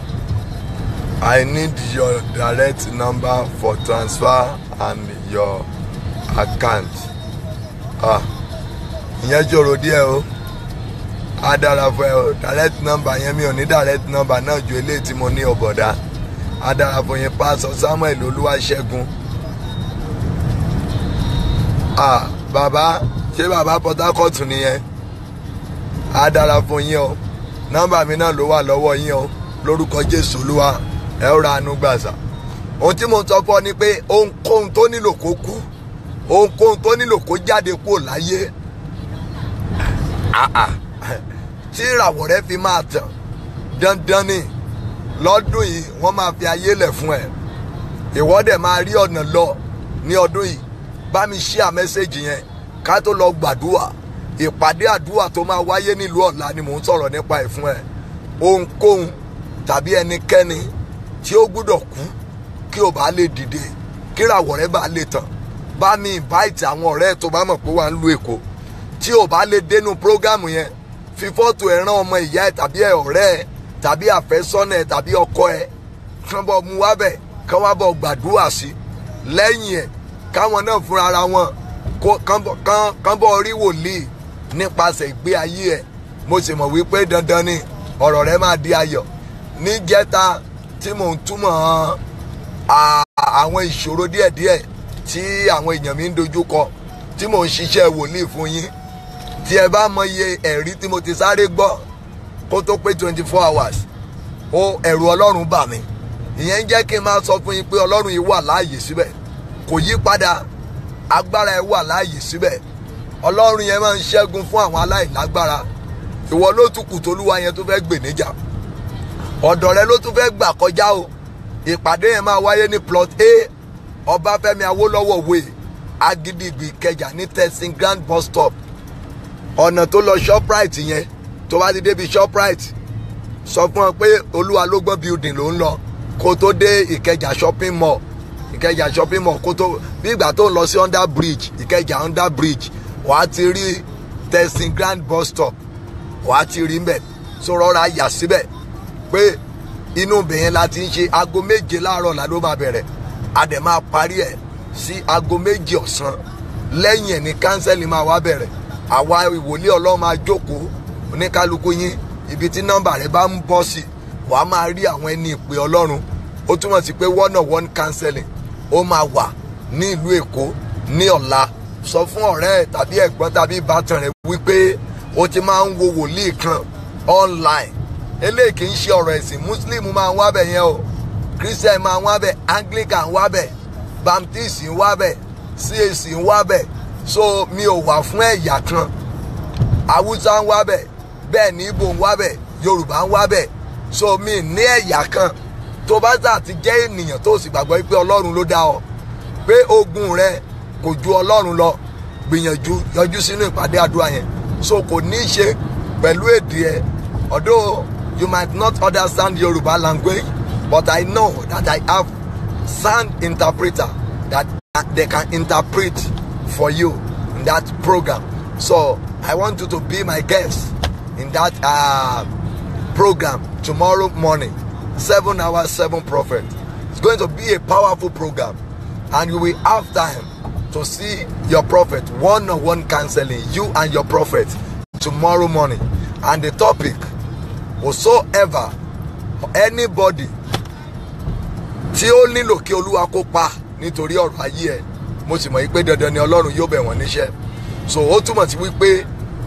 I need your direct number for transfer and your account. Ah ìyẹn jòrò díẹ̀ o á dára fún ẹ o direct number yẹn mi ò ní direct number náà ju eléyìí tí mo ní ọ̀bọ̀dá á dára fún yín pásọ Samuel Olúwaṣẹ́gun ah bàbá ṣé bàbá Port Harcourt nìyẹn á dára fún yín o nọ́mbà mi náà ló wà lọ́wọ́ yín o lórúkọ Jésù Olúwa ẹ ó ra àánú gbàsà ohun tí mo sọ fún ọ ni pé ohunkóhun tó nílò kó kú ohunkóhun tó nílò kó jáde kúrò láyé tí ìràwọ̀ rẹ fi máa tàn dandan ni lọ́dún yìí wọ́n máa fi ayé lẹ̀ fún ẹ ìwọ dẹ̀ máa rí ọ̀nà lọ ní ọdún yìí bá mi share mẹ́sẹ̀gì yẹn ká tó lọ gbàdúrà ìpàdé àdúrà tó máa wáyé nílùú ọ̀la ni mò ń sọ̀rọ̀ nípa ẹ̀ fún ẹ ohunkóhun tàbí ẹnikẹ́ni tí ó gbúdọ̀ kú kí o bá lè dìde kí ìràwọ̀ rẹ bá lè tàn bá mi invite àwọn ọ̀rẹ́ tó bá mọ̀ pé wà ń lu Èkó tí o bá lè dénú prógámù yẹn fi fọ́tò ẹ̀ rán ọmọ ìyá ẹ̀ tàbí ẹ̀ ọ̀rẹ́ ẹ̀ tàbí àfẹ́sọ́nà ẹ̀ tàbí ọkọ ẹ̀ kán bọ̀ mú wá bẹ̀ kán wá bọ̀ gbàdúrà sí lẹ́yìn ẹ̀ káwọn náà fúnra ara wọn kán bọ̀ rí wòlíì nípasẹ̀ ìgbé ayé ẹ̀ mo sì mọ̀ wípé dandan ni ọ̀rọ̀ rẹ máa di ayọ̀ níjẹta tí mò ń túmọ̀ àwọn ìṣòro díẹ̀díẹ̀ tí àwọn èèyàn mi ń dojú kọ tí mò ń ṣiṣẹ́ wòlíì fún yín tí ẹ bá mọ iye ẹ̀rí tí mo ti sáré gbọ́ kó tó pé twenty four hours ó ẹ̀rù ọlọ́run bà mí ìyẹn ń jẹ́ kí n máa sọ fún yín pé ọlọ́run yìí wà láàyè síbẹ̀ kò yí padà agbára ẹ wà láàyè síbẹ̀ ọlọ́run yẹn máa ń ṣẹ́gun fún àwọn aláìlágbára ìwọ ló tún kù tólúwa yẹn tó fẹ́ gbè níjà ọ̀dọ̀ rẹ ló tún fẹ́ gbà kọjá o ìpàdé yẹn máa wáyé ní plot a ọbáfẹ́mi awólọ́wọ̀ way agidigbi ìkẹjà ní testing grand bus stop ọ̀nà tó lọ shoprite yẹn tó bá ti débi shoprite sọ fún ọ pé olúwa ló gbọ́ building ló ń lọ kó tó dé ìkẹjà shopping mall ìkẹjà shopping mall kó tó bí ìgbà tó ń lọ sí under bridge ìkẹjà under bridge wàá ti rí testing grand bus stop wàá ti rí mbẹ so rọra yà síbẹ̀ pé inú bẹ̀yẹn la ti ń ṣe aago méje láàárọ̀ la ló máa bẹ̀rẹ̀ a dẹ̀ máa parí ẹ̀ sí aago méje ọ̀sán lẹ́yìn ẹ̀ ní kánsẹ́lì máa wá bẹ̀rẹ̀ àwa ìwòlé ọlọ́run máa jókòó oníkálukú yín ibi tí nọ́mbà rẹ bá ń bọ́ sí wàá máa rí àwọn ẹni ìpè ọlọ́run ó túmọ̀ sí pé one on one counseling ó máa wà ní ìlú èkó ní ọ̀la sọ fún ọ̀rẹ́ ẹ̀ tàbí ẹ̀gbọ́n tàbí ìbátan rẹ̀ wípé ó ti máa ń wo wòlíì kan online eléyìí kì í ṣe ọ̀rọ̀ ẹ̀sìn muslim máa ń wá bẹ̀ yẹn o christian máa ń wá bẹ̀ anglican ń wá bẹ̀ baptist ń wá bẹ̀ cac ń wá bẹ̀ so mi ò wà fún ẹ̀yà kan haúsá ń wá bẹ̀ bẹ́ẹ̀ ní ibo ń wá bẹ̀ yorùbá ń wá bẹ̀ so mi ní ẹ̀yà kan tó bá sà ti jẹ́ ènìyàn tó sì gbàgbọ́ pé ọlọ́run ló dá ọ pé ogun rẹ kò ju ọlọ́run lọ gbìyànjú yọjú sínú ìpàdé àdúrà yẹn so kò ní í ṣe pẹ̀lú èdè ẹ although you might not understand Yoruba language but I know that I have sound interpreter that they can interpret for you in that program so I want you to be my guest in that uh, program tomorrow morning seven hours seven prophet it's going to be a powerful program and you will have time to see your prophet one-on-one counseling you and your prophet tomorrow morning and the topic whatsoever anybody tí ó nílò kí olúwa kó pa nítorí ọ̀rọ̀ ayé ẹ̀ mo sì mọ̀ wípé dandan ni ọlọ́run yóò bẹ̀ wọ́n níṣẹ́ so ó túmọ̀ sí wípé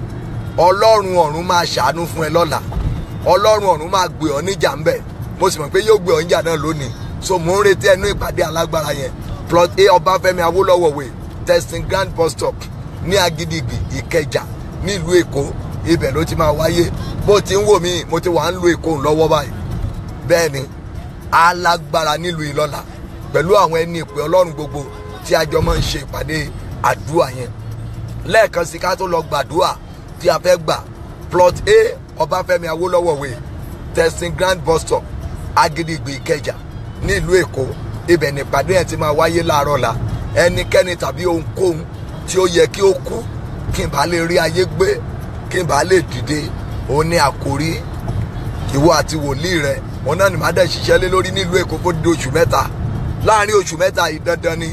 ọlọ́run ọ̀run máa ṣàánú fún ẹ lọ́la ọlọ́run ọ̀run máa gbé ọ níjà ńbẹ̀ mo sì mọ̀ pé yóò gbé ọ níjà náà lónìí so mo ń retí ẹnu ìpàdé alágbára yẹn plot a ọbáfẹ́mi awólọ́wọ̀ way testing grand bus stop ní agídígbì ìkẹjà nílùú èkó ibẹ̀ ló ti máa wáyé bó ti ń wò mí mo ti wà ń lu èkó lọ́wọ́ báyìí bẹ́ẹ̀ ni alágbára nílùú ìlọ́la pẹ̀lú àwọn ẹni ìpè ọlọ́run gbogbo tí a jọ máa ń ṣe ìpàdé àdúrà yẹn lẹ́ẹ̀kan sí ká tó lọ gbàdúrà tí a fẹ́ gbà plot a ọbáfẹ́mi awólọ́wọ̀ way testing grand bus stop agídígbì ìkẹjà nílùú èkó ibẹ̀ nípàdé yẹn ti máa wáyé láàárọ̀ la ẹnikẹ́ni tàbí ohunkóhun tí ó yẹ kí ó kú kí n bá lè rí ayé gbé kí n bá lè dìde òun ní àkórí ìwọ àti wòlíì rẹ wọn náà ní má dẹ̀ ṣiṣẹ́ lé lórí nílùú èkó fún dídí oṣù mẹ́ta láàrin oṣù mẹ́ta yìí dandan ni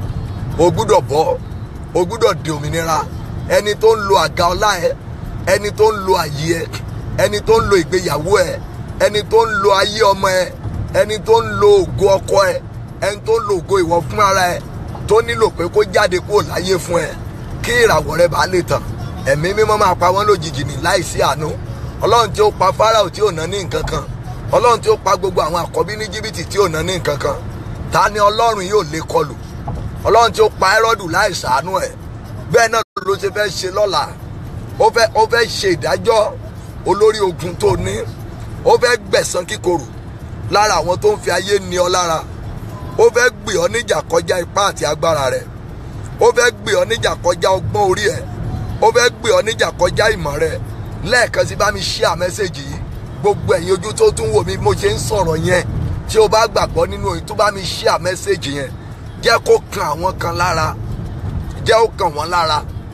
o gbúdọ̀ bọ́ o gbúdọ̀ di òmìnira ẹni tó ń lo àga ọlá ẹ ẹni tó ń lo àyè ẹ ẹni tó ń lo ìgbéyàwó ẹ ẹni tó ń lo ayé ọmọ ẹ ẹni tó ń lo ògo ọkọ ẹ ẹni tó ń lo ògo ìwọ fún ara ẹ tó nílò pé kó jáde kúrò láyé fún ẹ kí ìràwọ̀ rẹ bá lè tàn ẹ̀mí mímọ́ máa pa wọ́n lójijì ní láìsí àánú ọlọ́run tí ó pa Fáráò tí ò ná ní nǹkan kan ọlọ́run tí ó pa gbogbo àwọn àkọ́bí ní jìbìtì tí ò ná ní nǹkan kan ta ni ọlọ́run yóò lè kọlù ọlọ́run tí ó pa Hẹ́rọ́dù láì ṣàánú ẹ̀ bẹ́ẹ̀ náà ló ṣe fẹ́ ṣe lọ́la ó fẹ́ ó fẹ́ ṣe ìdájọ́ olórí ogun tó ní ó fẹ́ gbẹ̀san kíkorò lára àwọn tó ń fi ayé ní ọ lára ó fẹ́ gbé ọ níjà kọjá ipá àti agbára rẹ̀ ó fẹ́ gbé ọ níjà kọjá ọgbọ́n orí ẹ̀ ó fẹ́ gbé ọ níjà kọjá ìmọ̀ rẹ̀ lẹ́ẹ̀kan sí bá mi share mẹ́sẹ̀gì yìí gbogbo ẹ̀yin ojú tó tún wò mí mo ṣe ń sọ̀rọ̀ yẹn tí o bá gbàgbọ́ nínú òyìn tó bá mi share mẹ́sẹ̀gì yẹn jẹ́ kó kan àwọn kan lára jẹ́ ó kàn wọ́n lára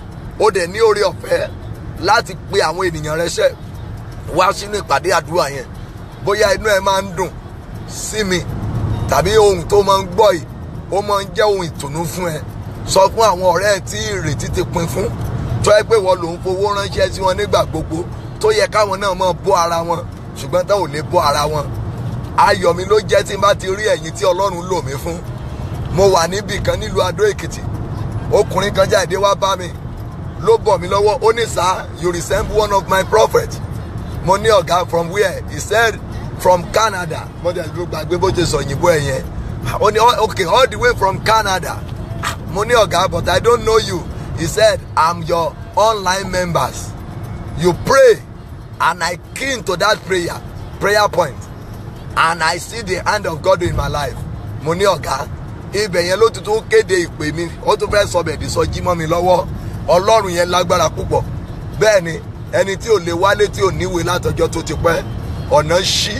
ó dẹ̀ ní oore ọ̀fẹ́ láti pe àwọn ènìyàn rẹ ṣẹ́ wá sínú ìpàdé àdúrà yẹn bóyá inú ẹ máa ń dùn sí mi tàbí ohun tó máa ń gbọ́ yìí ó máa ń jẹ́ ohun ìtùnú fún ẹ sọ fún àwọn ọ̀rẹ́ ẹ tí ìrètí ti pin fún tó ẹ pé wọ́n lòún fowó ránṣẹ́ sí wọn nígbà gbogbo tó yẹ káwọn náà máa bọ́ ara wọn ṣùgbọ́n táwọn ò lè bọ́ ara wọn ayọ̀ mi ló jẹ́ tí n bá ti rí ẹ̀yin tí ọlọ́run lò mí fún mo wà níbì kan nílùú adó èkìtì ọkùnrin kan jáde wá bá mi ló bọ̀ mí lọ́wọ́ ó ní sir you resemble one of my prophets mo ní ọ̀gá from where he said from Canada mo jẹ́ ló gbàgbé bó ṣe sọ òyìnbó ẹ̀ yẹn ó ní okay all the way from Canada mo ní ọ̀gá but I don't know you he said I'm your online members you pray and I keen to that prayer prayer point and I see the hand of God in my life mo ní ọ̀gá ibẹ̀ yẹn ló tuntun kéde ìpè mi ó tún fẹ́ sọ bẹ̀ẹ́dì sọ jí mọ́ mi lọ́wọ́ ọlọ́run yẹn lágbára púpọ̀ bẹ́ẹ̀ ni ẹni tí ò lè wálé tí ò níwèé látọjọ́ tó ti pẹ́ ọ̀nà ṣí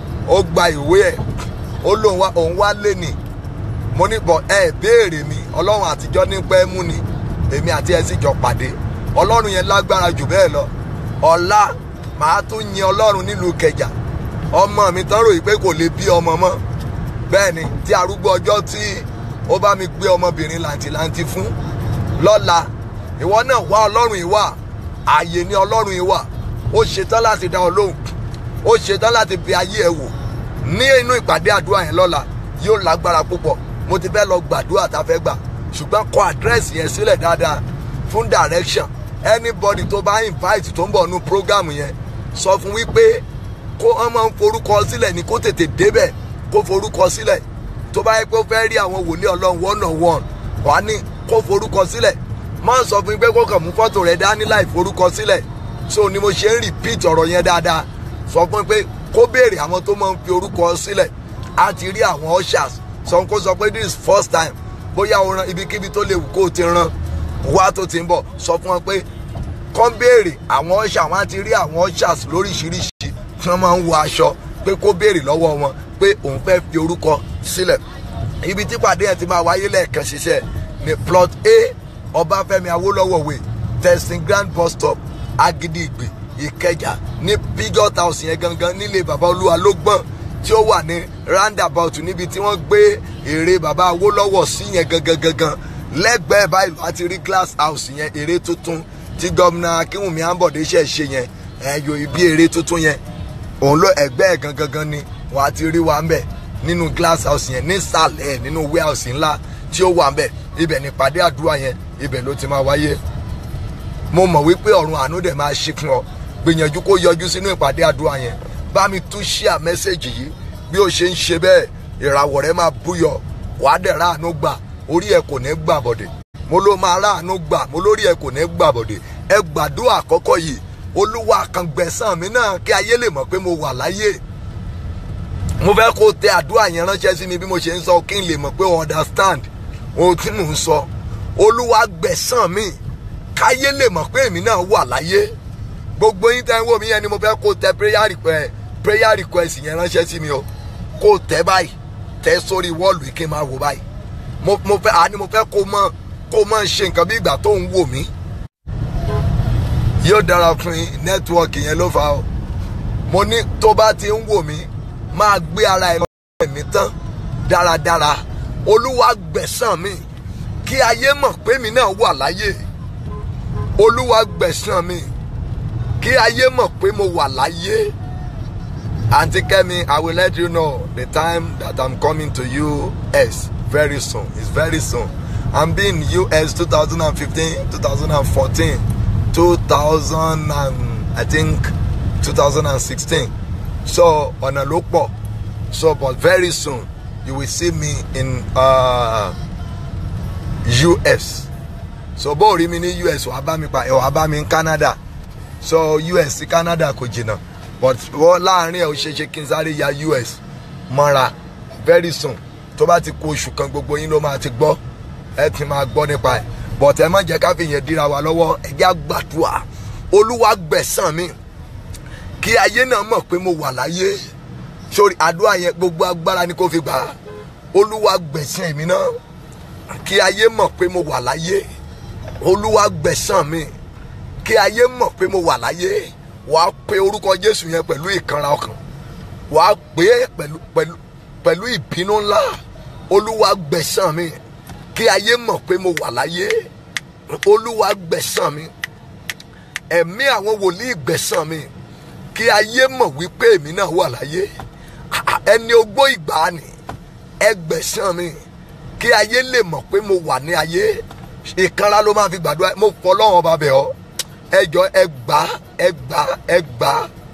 ó gba ìwé ẹ̀ ó lóun wá òun wá lé ní mo ní bọ̀ ẹ béèrè mi ọlọ́run àtijọ́ ní pẹ́ mú ni èmi àti ẹ sì jọ pàdé ọlọ́run yẹn lágbára jù bẹ́ẹ̀ lọ ọ̀la màá tún yin ọlọ́run nílùú kẹjà ọmọ mi tán ròyìn pé kò lè bí ọmọ mọ́ bẹ́ẹ̀ ni tí arúgbó ọjọ́ tí ó bá mi gbé ọmọbìnrin làǹtìlanti fún lọ́la ìwọ náà wá ọlọ́run ìwà ààyè ni ọlọ́run ìwà ó ṣetán láti dá ọ lóhùn ó ṣetán láti fi ayé ẹ wò ní inú ìpàdé àdúrà yẹn lọ́la yóò lágbára púpọ̀ mo ti fẹ́ lọ gbàdúrà tá a fẹ́ gbà ṣùgbọ́n kọ àdírẹ́sì yẹn sílẹ̀ dáadáa fún direction anybody tó bá invite tó ń bọ̀ nú program yẹn sọ fún wípé kó wọ́n máa ń forúkọ sílẹ̀ ní kó tètè débẹ̀ kó forúkọ sílẹ̀ tó bá yẹ pé ó fẹ́ rí àwọn wòlíì ọlọ́run one on one wà ní kó forúkọ sílẹ̀ má sọ fún mi pé kó kàn mú fọ́tò rẹ̀ dání láì forúkọ sílẹ̀ so ni mo ṣe ń repeat ọ̀rọ̀ yẹn dáadáa sọ fún mi pé kó béèrè àwọn tó máa ń fi orúkọ sílẹ̀ á ti rí àwọn ushers sọ kó sọ pé this is first time bóyá o ran ibikíbi tó léwu kó o ti ran wá tó ti ń bọ̀ sọ fún wọn pé kán béèrè àwọn ushers wọn á ti rí àwọn ushers lóríṣiríṣi tí wọ́n máa ń wọ aṣọ pé kó béèrè lọ́wọ́ wọn pé òun fẹ́ fi orúkọ sílẹ̀ ibi tí pàdé yẹn ti máa wáyé lẹ́ẹ̀kan ṣiṣẹ́ ní plot a ọbáfẹ́mi awólọ́wọ̀ way testing grand bus stop agidi ìgbè ìkẹjà ní pigot house yẹn gangan nílé bàbá olúwa ló gbọ́n tí ó wà ní roundabout níbi tí wọ́n gbé ère bàbá awólọ́wọ̀ sí yẹn gangan gangan lẹ́gbẹ̀ẹ́ báyìí láti rí glass house yẹn ère tuntun tí gómìnà akínwùmí àǹbọ̀dé ṣẹ̀ ṣe yẹn ẹ̀yọ ibi ère tuntun yẹn òun ló ẹgbẹ́ ẹ̀ gangan gan ni wọ́n á ti rí wa ń bẹ̀ nínú glass house yẹn nísàlẹ̀ ẹ̀ nínú warehouse ńlá tí ó wà ń bẹ̀ ibẹ̀ ní ìpàdé àdúrà yẹn ibẹ̀ ló ti máa wáyé mo mọ̀ wípé ọ̀run àánú dẹ̀ máa ṣí fún ọ gbìyànjú kó yọjú sínú ìpàdé àdúrà yẹn bá mi tún ṣíà mẹ́sẹ̀gì yìí bí ó ṣe ń ṣe bẹ́ẹ̀ ìràwọ̀ rẹ máa búyọ wàá dẹ̀ ráàánú gbà orí ẹ kò ní gbà bọ̀dẹ̀ mo ló máa ráàánú gbà mo lórí ẹ kò ní gbà bọ̀dẹ̀ ẹ gbàdúrà àkọ́kọ́ yìí olúwa kan gbẹ̀sán mi náà kí ayé lè mọ̀ pé mo wà láyé mo fẹ́ kó tẹ àdúrà yẹn ránṣẹ́ sí mi bí mo ṣe ń sọ kí n lè mọ̀ pé o understand ohun tí mò ń sọ olúwa gbẹ̀sán mi káyé lè mọ̀ pé èmi náà wà láyé gbogbo yín tẹ́ ń wò mí yẹn ni mo fẹ́ kó tẹ prayer request prayer request yẹn ránṣẹ́ sí mi o kó tẹ báyìí tẹ sórí wọ́ọ̀lù yìí kí n máa wò báyìí mo mo fẹ́ àní mo fẹ́ kó mọ̀ kó mọ̀ ṣe nǹkan bí ìgbà tó ń wò mí yóò dára fún yín nẹ́tíwọ́ọ̀kì yẹn ló fà á o mo ní tó bá ti ń wò mí máa gbé ara ẹ lọ́wọ́ ẹ̀mí tán dáradára olúwa gbẹ̀sán mi kí ayé mọ̀ pé mi náà wà láyé olúwa gbẹ̀sán mi kí ayé mọ̀ pé mo wà láyé aunty kemi i will let you know the time that i'm coming to us very soon it's very soon i'm being us 2015 2014 2000 and i think 2016 so ọ̀nà ló pọ̀ so but very soon you will see me in uh, us so bó rí mi ní us wàá bá mi pa ẹ̀ wàá bá mi ní canada so us sí canada kò jìnnà but wọ́n láàrin ẹ̀ ó ṣe ṣe kí n sáré ya us mọ́ra very soon tó bá ti kó oṣù kan gbogbo yín ló máa ti gbọ́ ẹ ti máa gbọ́ nípa ẹ̀ but ẹ má jẹ́ ká fi yẹn dira wa lọ́wọ́ ẹ jẹ́ àgbàdua olúwa gbẹ̀sán mi kí ayé náà mọ̀ pé mo wà láyé sórí àdúrà yẹn gbogbo agbára ni kò fi gbà olúwa gbẹ̀sán mi náà kí ayé mọ̀ pé mo wà láyé olúwa gbẹ̀sán mi kí ayé mọ̀ pé mo wà láyé wàá pe orúkọ jésù yẹn pẹ̀lú ìkanra ọkàn wàá pè é pẹ̀lú pẹ̀lú pẹ̀lú ìbínú ńlá olúwa gbẹ̀sán mi kí ayé mọ̀ pé mo wà láyé olúwa gbẹ̀sán mi ẹ̀mí àwọn wòlíì gbẹ̀sán mi kí ayé mọ̀ wípé èmi náà wà láyé ẹni ogbó ìgbàanì ẹgbẹ̀sán mi kí ayé lè mọ̀ pé mo wà ní ayé ìkanra ló máa fi gbàdúrà mo fọ lọ́wọ́n ọba bẹ̀ ọ́ ẹjọ́ ẹgbà ẹgbà ẹgbà.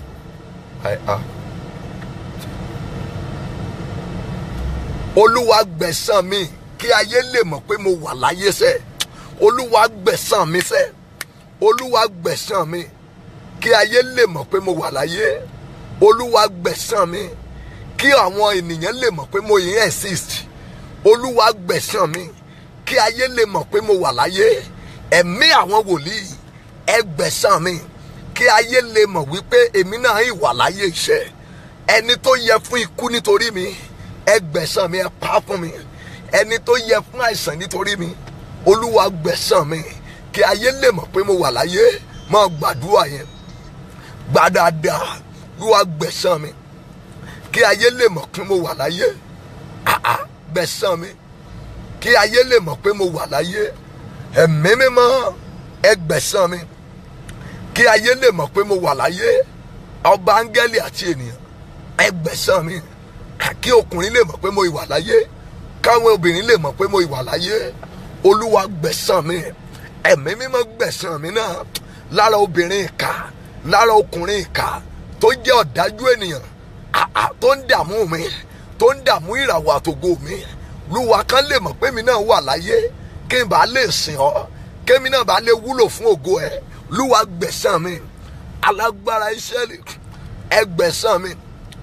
olúwa gbẹ̀sán mi kí ayé lè mọ̀ pé mo wà láyé sẹ́ olúwa gbẹ̀sán mi sẹ́ olúwa gbẹ̀sán mi kí ayé lè mọ̀ pé mo wà láyé olúwa gbẹ̀sán mi kí àwọn ènìyàn lè mọ̀ pé mo yìí exist olúwa gbẹ̀sán mi kí ayé lè mọ̀ pé mo wà láyé ẹ̀mí àwọn wòlíì ẹ gbẹ̀sán mi kí ayé lè mọ̀ wípé èmi náà ìwà láyé iṣẹ́ ẹni tó yẹ fún ikú nítorí mi ẹ gbẹ̀sán mi ẹ pa fún mi ẹni tó yẹ fún àìsàn nítorí mi olúwa gbẹ̀sán mi kí ayé lè mọ̀ pé mo wà láyé máa gbàdúrà yẹn gbàdáadáa olúwa gbẹ̀sán mi kí ayé lè mọ̀ pé mo wà láyé àá gbẹ̀sán mi kí ayé lè mọ̀ pé mo wà láyé ẹ̀mí mímọ́ ẹ gbẹ̀sán mi kí ayé lè mọ̀ pé mo wà láyé ọba áńgẹ́lì àti ènìyàn ẹ gbẹ̀sán mi kí ọkùnrin lè mọ̀ pé mo ìwà láyé káwọn obìnrin lè mọ̀ pé mo ìwà láyé olúwa gbẹ̀sán mi ẹ̀mí mímọ́ gbẹ̀sán mi náà lára obìnrin ìka lára ọkùnrin ìka tó jẹ́ ọ̀dájú ènìyàn àà tó ń dààmú mi tó ń dààmú ìràwọ̀ àtògo mi lúwa kan lè mọ̀ pé mi náà wà láyé kí n bá lè sìn ọ́ kémi náà bá lè wúlò fún ògo ẹ lúwa gbẹ̀sán mi alágbára ìṣẹ́lẹ̀ ẹ gbẹ̀sán mi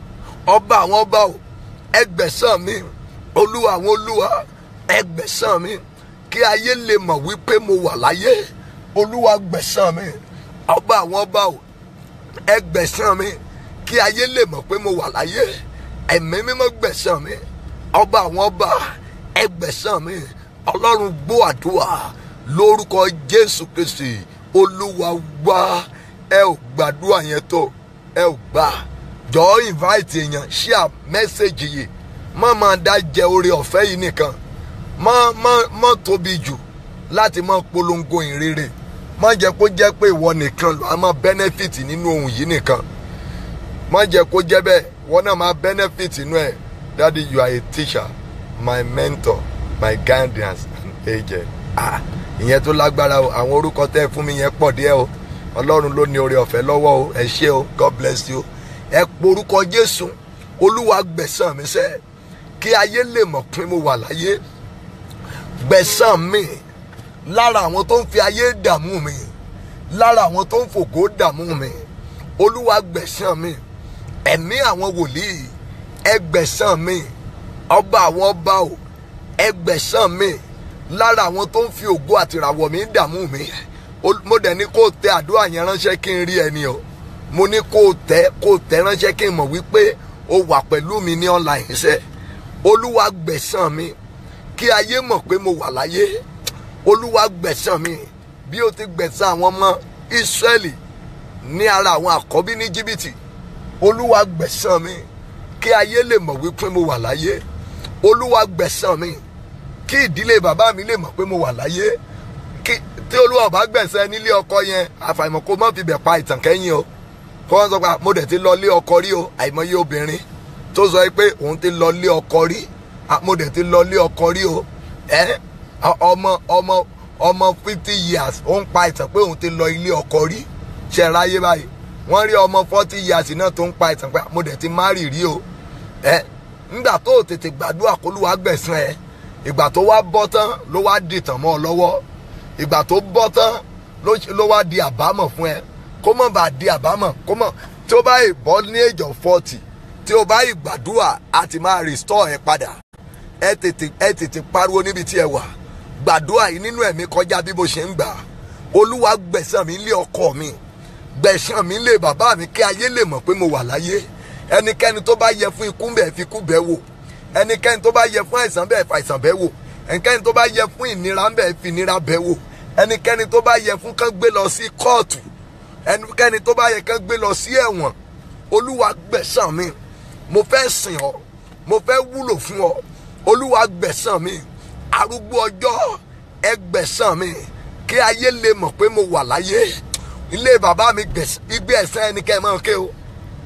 ọba àwọn ọba o ẹgbẹ̀sán mi olúwa àwọn olúwa ẹgbẹ̀sán mi kí ayé lè mọ̀ wípé mo wà láyé olúwa gbẹ̀sán mi ọba àwọn ọba o ẹgbẹ̀sán mi kí ayé lè mọ̀ pé mo wà láyé ẹ̀mí mímọ́ gbẹ̀sán mi ọba àwọn ọba ẹgbẹ̀sán mi ọlọ́run gbọ́ àdúrà lórúkọ jésù kristi olúwa wá ẹ ò gbàdúrà yẹn tó ẹ ò gbà jọ̀ọ́ invite èèyàn share mẹ́sẹ̀gì yìí má máa dá jẹ oore ọ̀fẹ́ yìí nìkan má má má tóbi jù láti má polongo ìrere má jẹ́ kó jẹ́ pé ìwọ nìkan ló á máa benefit nínú ohun yìí nìkan má jẹ́ kó jẹ́ bẹ́ẹ̀ wọ́n náà máa benefit nínú ẹ̀ daddy you are a teacher my mentor my guidance angel ah ìyẹn tó lágbára o àwọn orúkọ tẹ́ ẹ fún mi yẹn pọ̀ díẹ̀ o ọlọ́run ló ní oore ọ̀fẹ́ lọ́wọ́ o ẹ ṣé o god bless you ẹ porúkọ jésù olúwa gbẹ̀sán mi sẹ́ kí ayé lè mọ̀ pé mo wà láyé gbẹ̀sán mi lára àwọn tó ń fi ayé dààmú mi lára àwọn tó ń fògo dààmú mi olúwa gbẹ̀sán mi ẹ̀mí àwọn wòlíì ẹ gbẹ̀sán mi ọba àwọn ọba o ẹ gbẹ̀sán mi lára àwọn tó ń fi ògo àtìràwọ̀ mi dààmú mi mo dẹ̀ ní kó o tẹ àdúrà yẹn ránṣẹ́ kí n rí ẹni o mo ní kó o tẹ kó o tẹ ránṣẹ́ kí n mọ̀ wípé o wà pẹ̀lú mi ní online iṣẹ́ olúwa gbẹ̀sán mi kí ayé mọ̀ pé mo wà láyé olúwa gbẹ̀sán mi bí o ti gbẹ̀sán àwọn ọmọ Ísírẹ́lì ní ara àwọn àkọ́bí ní jìbìtì olúwa gbẹ̀sán mi kí ayé lè mọ̀ wípé mo wà láyé olúwa gbẹ̀sán mi kí ìdílé bàbá mi lè mọ̀ pé mo wà láyé kí tí olúwa bá gbẹ̀sẹ̀ nílé ọkọ yẹn àfàìmọ̀ kó má fi bẹ̀ pa ìtàn kẹ́yìn o kó wọ́n sọ pé mo dẹ̀ ti lọ lé ọkọ rí o àìmọye obìnrin tó sọ pé òun ti lọ lé ọkọ rí mo dẹ̀ ti lọ lé ọkọ rí o ẹ ọmọ ọmọ ọmọ fifty years ó ń pa ìtàn pé òun ti lọ ilé ọkọ rí ṣe ráyé báyìí wọ́n rí ọmọ forty years náà tó ń pa ìtàn pé mo dẹ̀ ti márì rí o ẹ nígbà tó tètè gbàdúrà kó lùwà gbẹ̀sán ẹ ìgbà tó wá bọ́ tán ló wá dìtàn mọ́ ọ lọ́wọ́ ìgbà tó bọ́ tán ló wá di àbámọ̀ fún ẹ kó mọ̀ bá di àbámọ̀ kó mọ̀ tí ó bá yìí bọ́ ní age of forty tí ó bá yìí gbàdúrà á ti máa restore ẹ padà ẹ tètè ẹ tètè pariwo níbi tí ẹ wà gbàdúrà yìí nínú ẹ̀mí kọjá bí mo ṣe ń gbà olúwa gbẹ̀sán mi lé ọkọ mi gbẹ̀sán mi lé bàbá mi kí ayé lè mọ̀ pé mo wà láyé ẹnikẹ́ni tó bá yẹ fún ikú bẹ́ẹ̀ fi ikú bẹ́ẹ̀ wò ẹnikẹ́ni tó bá yẹ fún àìsàn bẹ́ẹ̀ fa àìsàn bẹ́ẹ̀ wò ẹnikẹ́ni tó bá yẹ fún ìnira bẹ́ẹ̀ fi ìnira bẹ́ẹ̀ wò ẹnikẹ́ni tó bá yẹ fún kán gbé lọ sí kóòtù ẹnikẹ́ni tó bá yẹ kán gbé lọ sí ẹ̀wọ̀n olúwa gbẹ̀sán mi mo fẹ́ sìn ọ́ mo fẹ́ wúlò fún ọ olúwa gbẹ̀sán mi arúgbó ọjọ́ ẹ gbẹ̀sán mi kí ayé lè mọ̀ pé mo wà láyé ilé bàbá mi gbé ẹ̀sán ẹnikẹ́ni máa ké o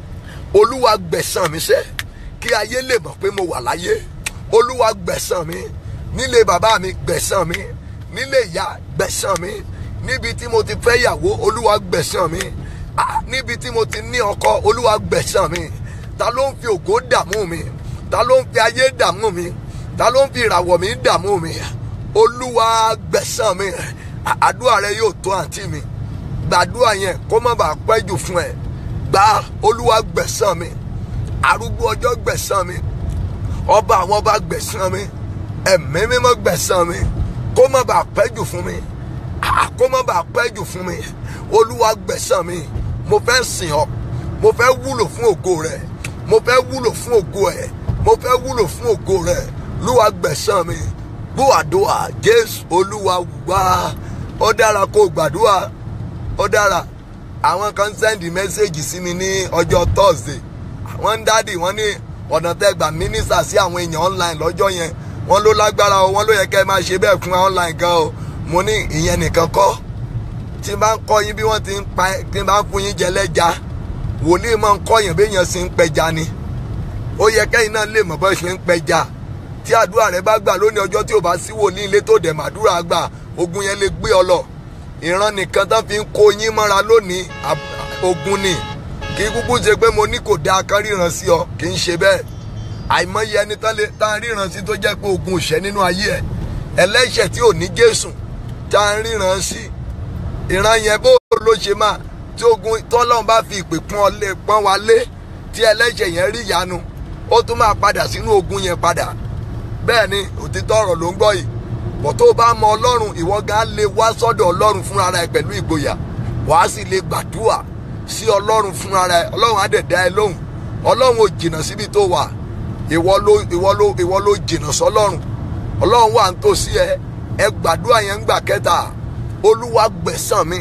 olúwa gbẹ̀sán mi sẹ́ kí ayé lè mọ̀ pé mo wà láyé olúwa gbẹ̀sán mi nílé bàbá mi gbẹ̀sán mi nílé ìyá gbẹ̀sán mi níbi tí mo ti fẹ́ yàwó olúwa gbẹ̀sán mi níbi tí mo ti ní ọkọ olúwa gbẹ̀sán mi ta ló ń fi ògo dààmú mi ta ló ń fi ayé dààmú mi ta ló ń fi ìràwọ̀ mi dààmú mi olúwa gbẹ̀sán mi àdúrà rẹ yóò tó àǹtí mi gbàdúrà yẹn kó má bàa pẹ́ jù fún ẹ gba olúwa gbẹ̀sán mi arúgbó ọjọ́ gbẹ̀sán mi ọba àwọn ọba gbẹ̀sán mi ẹ̀mí mímọ́ gbẹ̀sán mi kó má bàa pẹ́ jù fún mi kó má bàa pẹ́ jù fún mi olúwa gbẹ̀sán mi mo fẹ́ sìn ọ́ mo fẹ́ wúlò fún ògo rẹ mo fẹ́ wúlò fún ògo ẹ mo fẹ́ wúlò fún ògo rẹ lúwa gbẹ̀sán mi gbọ́ àdúrà jésù olúwa wá ó dára kó gbàdúrà ó dára àwọn kan sẹ́ndì mẹ́sẹ̀gì sí mi ní ọjọ́ thursday wọ́n ń dádì wọ́n ní ọ̀nà tẹ́gbà mínísà sí àwọn èèyàn online lọ́jọ́ yẹn wọ́n ló lágbára o wọ́n ló yẹ kẹ́ ẹ máa ṣe bẹ́ẹ̀ fún online gan o mo ní ìyẹn nìkan kọ́ tí n bá ń kọ́ yín bí wọ́n ti ń pa tí n bá ń fún yín jẹ lẹ́ja wòlíì máa ń kọ́ yín bí èèyàn sì ń pẹja ni ó yẹ kẹ́yìn náà lè mọ̀ bọ́ ṣe ń pẹja tí àdúrà rẹ bá gbà lónìí ọjọ́ tí ò bá sí wòlíì ilé tó dẹ̀ màdúrà gbà ogun yẹn lè gbé ọ lọ ìran nìkan tán fi ń kó yín mọ́ra lónìí ogun ni kì í kúkú ṣe pé mo ní kò dáa kan ríran sí ọ kì í ṣe bẹ́ẹ̀ àìmọye ẹni tán lè tá ríran sí tó jẹ́ pé ogun òṣẹ́ nínú ayé ẹ̀ ẹlẹ́ṣẹ̀ tí ò ní Jésù tá a ríran sí ìran yẹn bó ló ṣe máa tí ogun tọ́lọ́run bá fi ìpè pọ́n lé pọ́n wa lé tí ẹlẹ́ṣẹ̀ yẹn rí ìyanu ó tún máa padà sínú ogun yẹn padà bẹ́ẹ̀ ni òtítọ́ ọ̀rọ̀ ló ń gbọ́ yìí bọ̀ tó bá mọ ọlọ́run ìwọ gan lè wá sọ́dọ̀ ọlọ́run fúnra rẹ pẹ̀lú ìgboyà wàá sì lè gbàdúrà sí ọlọ́run fúnra rẹ ọlọ́run á dẹ̀ dá ẹ lóhùn ọlọ́run ò jìnnà síbi tó wà ìwọ ló ìwọ ló ìwọ ló jìnnà sọlọ́run ọlọ́run wà ń tòsí ẹ ẹ gbàdúrà yẹn ń gbà kẹta olúwa gbẹ̀sán mi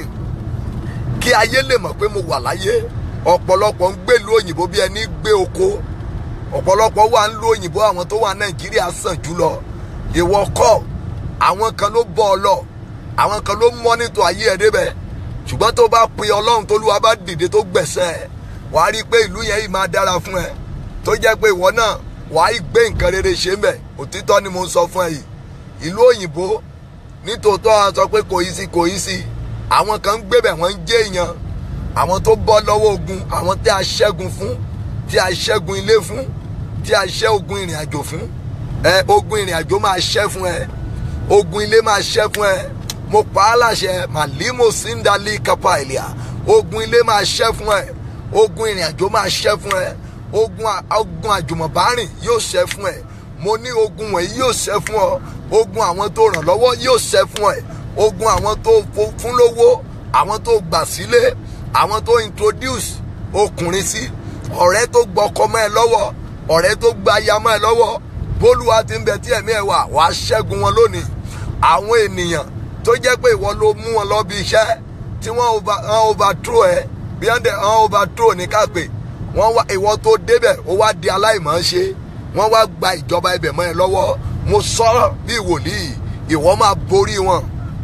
kí ayé lè mọ̀ pé mo wà láyé ọ̀pọ̀lọpọ̀ ń gbèlú òyìnbó bí ẹni gbé oko ọ̀pọ̀lọpọ̀ wà ń lo òyìnbó àwọn tó wà nàìjíríà sàn jùlọ ìwọ kọ́ àwọn kan ló bọ́ ọ lọ àwọn kan ló mọ́nítọ̀ ayé ẹ débẹ̀ ṣùgbọ́n tó bá pe ọlọ́run tólúwa bá dìde tó gbẹ̀sẹ̀ ẹ wàá rí i pé ìlú yẹn yìí máa dára fún ẹ tó jẹ́ pé ìwọ náà wàá gbé nǹkan rere ṣe ń bẹ̀ òtítọ́ ni mo ń sọ fún ẹ yìí ìlú òyìnbó nítòótọ́ a sọ pé kò yí sí kò yí sí àwọn kan ń gbébẹ̀ wọ́n ń jẹ́ èèyàn àwọn tó bọ́ lọ́wọ́ ogun àwọn tí a ṣẹ́gun fún tí a ṣẹ́gun ilé fún tí a ṣẹ́ ogun ìrìn àjò fún ẹ ogun ìrìn àjò máa ṣẹ́ fún ẹ ogun ilé máa ṣẹ́ fún ẹ mo pa á láṣẹ màlímò síndálì kápá ìlíà ogun ilé máa ṣẹ́ fún ẹ ogun ìrìn àjò máa ṣẹ́ fún ẹ ogun ogun àjùmọ̀bárìn yóò ṣẹ́ fún ẹ mo ní ogun wọ̀nyí yóò ṣẹ́ fún ọ ogun àwọn tó ràn lọ́wọ́ yóò ṣẹ́ fún ẹ ogun àwọn tó fún lówó àwọn tó gbà sílé àwọn tó introduce ọkùnrin sí ọ̀rẹ́ tó gbọ́kọ mọ́ ẹ lọ́wọ́ ọ̀rẹ́ tó gba aya mọ́ ẹ lọ́wọ́ bólúwa ti ń bẹ tí ẹ̀mí ẹ wà wàá ṣẹ́gun wọn lónìí àwọn ènìyàn tó jẹ́ pé ìwọ ló mú wọn lọ bí iṣẹ́ tí wọ́n overthrow ẹ bí wọ́n wọ́n overthrow ní kápẹ́ wọ́n wá ìwọ tó débẹ̀ ó wá di aláìmọ̀ ṣe wọ́n wá gba ìjọba ibẹ̀ mọ́ ẹ lọ́wọ́ mo sọ̀rọ̀ bí wòlíì ìwọ máa borí wọn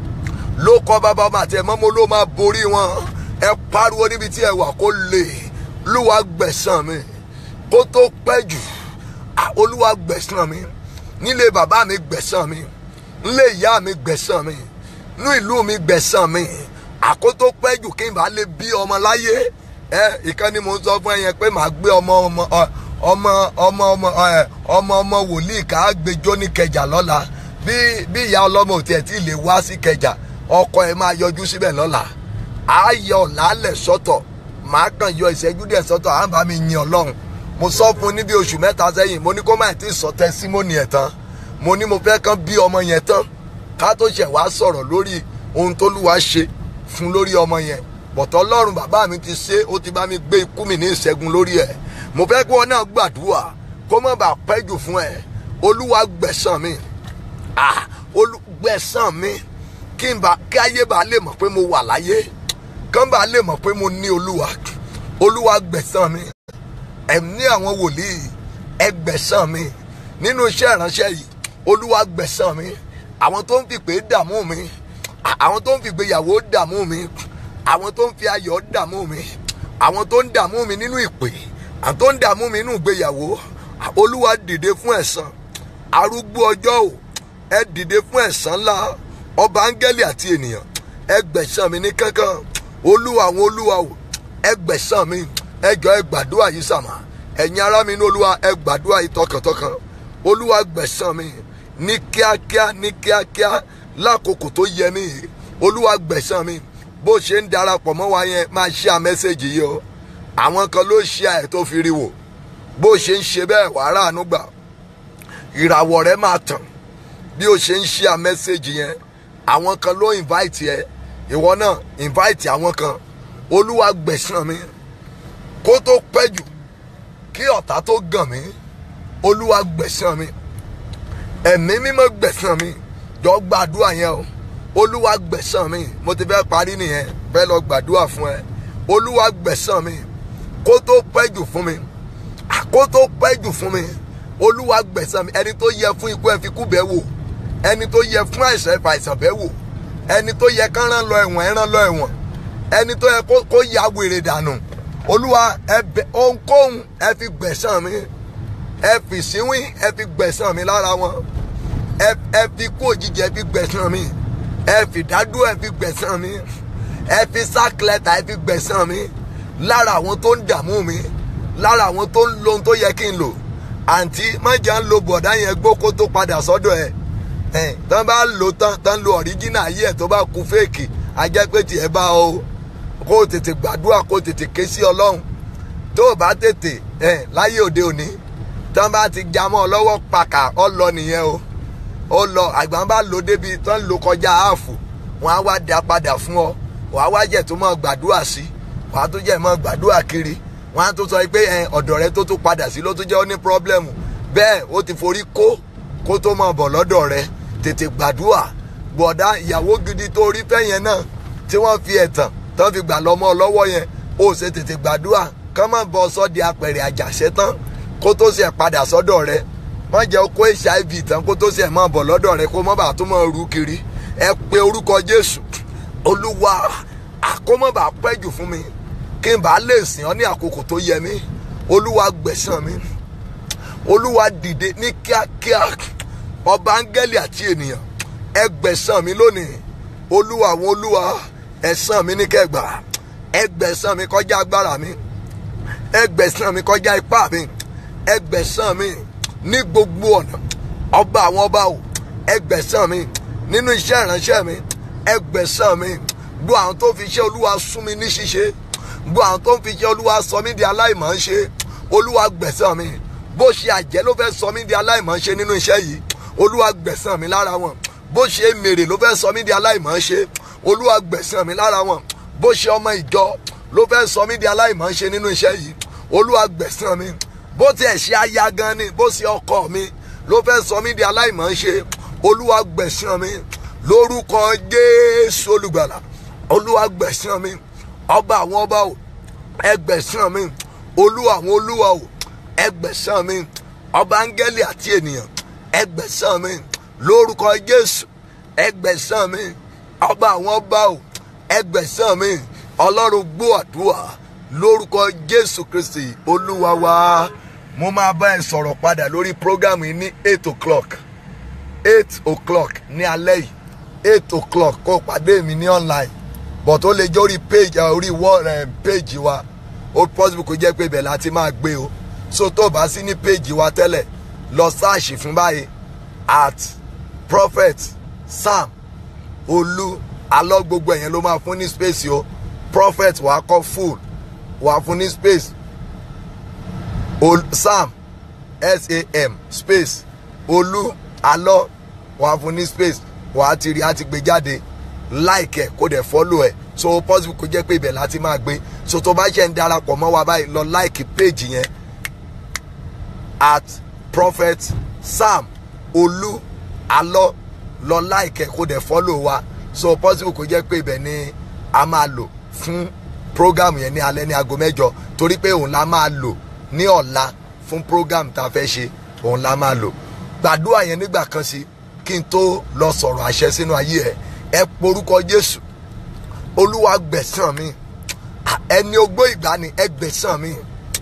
ló kọ́ bàbá ọmọ àti ẹ̀mọ́ mo ló máa borí wọn ẹ pariwo níbi tí ẹ wà kó lè lúwa gbẹ̀sán mi kó tó pẹ́ jù olúwa gbẹ̀sán mi nílé bàbá mi gbẹ̀sán mi nílé ìyá mi gbẹ̀sán mi nú ìlú mi gbẹ̀sán mi àkótó pẹ́ jù kí n bá lè bí ọmọ láyé ẹ ìkànnì mo ń sọ fún ẹ yẹn pé màá gbé ọmọ ọmọ ọmọ ọmọ ọmọ ọmọ ọmọ wòlíì ká gbẹjọ ní kẹjà lọ́la bí bí ìyá ọlọ́mọ ò tiẹ̀ tí ì lè wá sí kẹjà ọkọ ẹ máa yọjú síbẹ̀ lọ́la á yọ làálẹ̀ sọ́tọ̀ màá kàn yọ ìṣẹ́jú díẹ̀ sọ́tọ̀ à ń bá mi yin ọlọ́run mo sọ fún un ní bí oṣù mẹ́ta sẹ́yìn mo ní kó má ti sọ tẹsímọ́nì ẹ̀ tán mo ní mo fẹ́ kàn bí ọmọ yẹn tán ká tó ṣẹ̀ wá sọ̀rọ̀ lórí ohun tó lúwa ṣe fún lórí ọmọ yẹn bọ̀tọ̀ ọlọ́run bàbá mi ti ṣe ó ti bá mi gbé ikú mi ní ìṣẹ́gun lórí ẹ̀ mo fẹ́ kí wọn náà gbàdúrà kó má bàa pẹ́ jù fún ẹ olúwa gbẹ̀sán mi ah olùgbẹ̀sán mi kí n bá kí ayé bá lè mọ̀ pé mo wà láyé kán bá lè mọ̀ pé mo ní olúwa olúwa gbẹ̀sán mi ẹ̀mí àwọn wòlíì ẹgbẹ̀sán mi nínú iṣẹ́ ìránṣẹ́ yìí olúwa gbẹ̀sán mi àwọn tó ń fi pé dààmú mi àwọn tó ń fi gbéyàwó dààmú mi àwọn tó ń fi ayọ̀ dààmú mi àwọn tó ń dààmú mi nínú ìpè àwọn tó ń dààmú mi nínú ìgbéyàwó olúwa dìde fún ẹ̀san arúgbó ọjọ́ o ẹ dìde fún ẹ̀san ńlá ọba áńgẹ́lì àti ènìyàn ẹ gbẹ̀sán mi ní kankan olúwa àwọn olúwa o ẹ gbẹ̀sán mi ẹ jọ ẹ gbàdúrà yìí sàmà ẹ̀yin ará mi ní olúwa ẹ gbàdúrà yìí tọkàntọkàn olúwa gbẹ̀sán mi ní kíákíá ní kíákíá lákòókò tó yẹ mí olúwa gbẹ̀sán mi bó ṣe ń darapọ̀ mọ́ wa yẹn máa ṣe à mẹ́sẹ̀gì yìí o àwọn kan ló ṣe àẹ̀ tó fi rí wò bó ṣe ń ṣe bẹ́ẹ̀ wàá ràánú gbà ìràwọ̀ rẹ máa tàn bí o ṣe ń ṣe à mẹ́sẹ̀gì yẹn àwọn kan ló invite ẹ ìwọ náà invite àwọn kan olúwa gbẹ̀sán mi kó tó pẹ́ jù kí ọ̀tá tó gàn mí olúwa gbẹ̀sán mi ẹ̀mí mímọ́ gbẹ̀sán mi jọ gbàdúrà yẹn o olúwa gbẹ̀sán mi mo ti fẹ́ parí nìyẹn fẹ́ lọ gbàdúrà fún ẹ olúwa gbẹ̀sán mi kó tó pẹ́ jù fún mi kó tó pẹ́ jù fún mi olúwa gbẹ̀sán mi ẹni tó yẹ fún ikú ẹ fi kú bẹ́ẹ̀ wò ẹni tó yẹ fún àìsàn ẹ̀fà àìsàn bẹ́ẹ̀ wò ẹni tó yẹ kán rán lọ ẹ̀wọ̀n ẹ̀rán lọ ẹ̀wọ̀n ẹni tó yẹ kó ya wèrè dànù olúwa ẹ bẹ ohunkóhun ẹ fi gbẹ̀sán mi ẹ fi síwín ẹ fi gbẹ̀sán mi lára wọn ẹ fi kú òjijì ẹ fi gbẹ̀sán mi ẹ fi dádúró ẹ fi gbẹ̀sán mi ẹ fi sákìlẹ̀tà ẹ fi gbẹ̀sán mi lára àwọn tó ń dààmú mi lára àwọn tó ń lo ohun tó yẹ kí n lò àǹtí mọ̀jà ń lo bọ̀dá yẹn gbókó tó padà sọ́dọ̀ ẹ̀ ẹ̀ tán bá lò tán tán lo ọ̀ríjínà ayé ẹ̀ tó bá ku fèèkì ajẹ́ pé tiẹ̀ bá o kó o tètè gbàdúrà kó o tètè ké sí ọlọ́run tó o bá tètè ẹ láyé òde òní tán bá ti já mọ́ ọ lọ́wọ́ pàkà ọ lọ nìyẹn o ó lọ àgbà bá lò débi tán lò kọjá ààfù wọn á wá dá padà fún ọ wàá wá jẹ tó mọ gbàdúrà sí wàá tó jẹ mọ gbàdúrà kiri wọn á tó sọ pé ẹ ọ̀dọ̀ rẹ tó tó padà sí ló tó jẹ́ ó ní pírọ́blẹ́mù bẹ́ẹ̀ ó ti forí kó kó tó mọ̀ bọ̀ lọ́dọ̀ rẹ tètè gbàdúrà gbọ̀dá ìyàwó gidi tó rí fẹ́ yẹn náà tí wọ́n fi ẹ̀tàn tán fi gbà lọ́mọ lọ́wọ́ yẹn ó ṣe tètè gbàdúrà kán má bọ́ sọ́ọ̀dì apẹ̀rẹ̀ àjàṣẹ́ tán kó tó ṣe padà sọ́dọ̀ rẹ má jẹ́ kó hiv tán kó tó ṣe mọ́ bọ̀ lọ́dọ̀ rẹ kó mọ́ bàa tó mọ́ rú kiri ẹ pe orúkọ jésù olúwa àkómọ́bà pẹ́jù fún mi kí n bá lè sìn ọ́ ní àkókò tó yẹ mí olúwa gbẹ̀sán mi olúwa dìde ní kíákíá ọba áńgẹ́lì àti ènìyàn ẹ gbẹ̀sán mi lónìí olúwa àwọn olúwa ẹ̀sán mi ní kẹgbà ẹ gbẹ̀sán mi kọjá agbára mi ẹ gbẹ̀sán mi kọjá ipá mi ẹ gbẹ̀sán mi ní gbogbo ọ̀nà ọba àwọn ọba o ẹ gbẹ̀sán mi nínú iṣẹ́ ìránṣẹ́ mi ẹ gbẹ̀sán mi gbọ́ àwọn tó fi iṣẹ́ olúwa sún mi ní ṣíṣe gbọ́ àwọn tó fi iṣẹ́ olúwa sọ mí di aláìmọ̀ ń ṣe olúwa gbẹ̀sán mi bó ṣe àjẹ́ ló fẹ́ sọ mí di aláìmọ̀ ń ṣe nínú iṣẹ́ yìí olúwa gbẹ̀sán mi lára wọn bó ṣe mèrè ló fẹ́ sọ mí di aláìmọ̀ ń ṣe olúwa gbẹ̀sán mi lára wọn bó ṣe ọmọ ìjọ ló fẹ́ sọ mí di aláìmọ̀ ń ṣe nínú iṣẹ́ yìí olúwa gbẹ̀sán mi bó tiẹ̀ ṣe aya gan ni bó ṣe ọkọ mi ló fẹ́ sọ mí di aláìmọ̀ ń ṣe olúwa gbẹ̀sán mi lórúkọ jésù olùgbàlà olúwa gbẹ̀sán mi ọba àwọn ọba o ẹgbẹ̀sán mi olúwa àwọn olúwa o ẹgbẹ̀sán mi ọba áńgẹ́lì àti ènìyàn ẹgbẹ̀sán mi lórúkọ jésù ẹgbẹ̀sán mi ọba àwọn ọba o ẹgbẹ̀sán mi ọlọ́run gbọ́ àdúrà lórúkọ jésù kristi olúwa wa mo máa bá ẹ sọ̀rọ̀ padà lórí prógámù yìí ní eight o'clock eight o'clock ní alẹ́ yìí eight o'clock kó pàdé mi ní online but ó lè jẹ́ orí page orí wall page wa ó possible kó jẹ́ pé ibẹ̀ láti máa gbé o so tó bá sí ní page wa tẹ́lẹ̀ lọ sáàṣì fún báyìí at prophet sam olú alọ́ gbogbo ẹ̀yẹn ló máa fún ní space o prophet wàá kọ́ full wàá fún ní space Ol sam sam space olú alọ́ wàá fún ní space wàá ti rí àti gbé jáde like ẹ kó dẹ̀ follow ẹ so possible kó jẹ́ pé ibẹ̀ láti máa gbé so tó bá ṣe ń darapọ̀ mọ́ wa báyìí lọ like page yẹn at prophet sam olú alọ́ lọ like ẹ kó dẹ̀ follow wa so possible kó jẹ́ pé ibẹ̀ ni a máa lò fún program yẹn ní alẹ́ ní aago mẹ́jọ torí pé òun la máa lò ní ọ̀la fún program tá a fẹ́ ṣe òun la máa lò gbàdúrà yẹn nígbà kan sí kí n tó lọ sọ̀rọ̀ àṣẹ sínú ayé ẹ ẹ porúkọ jésù olúwa gbẹ̀sán mi ẹni ogbó ìgbani ẹ gbẹ̀sán mi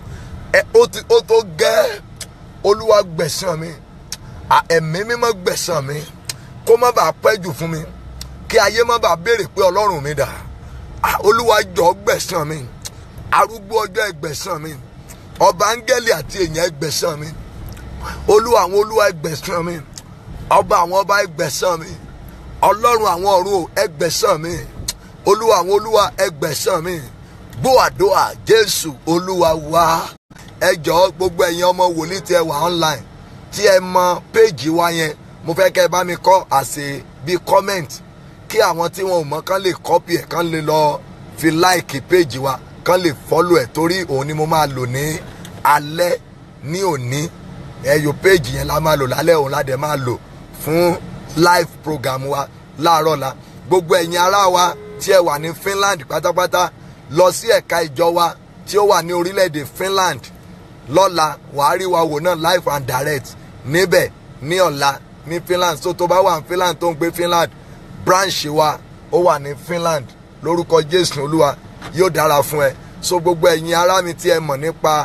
ẹ ó ti ó tó gẹ́ olúwa gbẹ̀sán mi ẹ̀mí mímọ́ gbẹ̀sán mi kó má bàa pẹ́ jù fún mi kí ayé má bàa béèrè pé ọlọ́run mi dà olúwa jọ gbẹ̀sán mi arúgbó ọjọ́ ẹgbẹ̀sán mi ọba áńgẹ́lì àti èèyàn ẹgbẹ̀sán mi olúwa àwọn olúwa ẹgbẹ̀sán mi ọba àwọn ọba ẹgbẹ̀sán mi ọlọ́run àwọn ọ̀run ẹgbẹ̀sán mi olúwa àwọn olúwa ẹgbẹ̀sán mi gbóàdóà jésù olúwa wá ẹ jọ̀ọ́ gbogbo ẹ̀yin ọmọ wòlíì tí ẹ wà online tí ẹ mọ péèjì wa yẹn mo fẹ́ kẹ́ ẹ bá mi kọ́ àṣẹ bíi comment kí àwọn tí wọn ò mọ̀ kán lè copy ẹ̀ kán lè lọ fi like péèjì wa kán lè follow ẹ̀ torí òun ni mo máa lò ní alẹ́ ní òní ẹ̀yọ péèjì yẹn la máa lò lálẹ́ òun la dẹ̀ máa lò fún live program wa láàárọ̀ la gbogbo ẹ̀yin ará wa tí ẹ wà ní Finland pátápátá lọ sí ẹ̀ka ìjọ wa tí ó wà ní orílẹ̀-èdè Finland lọ́la wàá rí wa wò náà live and direct níbẹ̀ ní ọ̀la ní Finland so tó bá wà ní Finland tó ń gbé Finland branch wa ó wà ní Finland lórúkọ Jésù Olúwa yóò dára fún ẹ so gbogbo ẹ̀yin ará mi tí ẹ mọ̀ nípa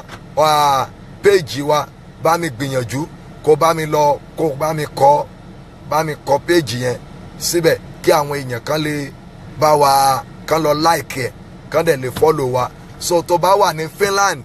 péèjì wa bá mi gbìyànjú kó bá mi lọ kó bá mi kọ́ bá mi kọ péèjì yẹn síbẹ̀ kí àwọn èèyàn kan lè bá wa kan lọ like ẹ̀ kan dẹ̀ lè follow wa so tó bá wà ní Finland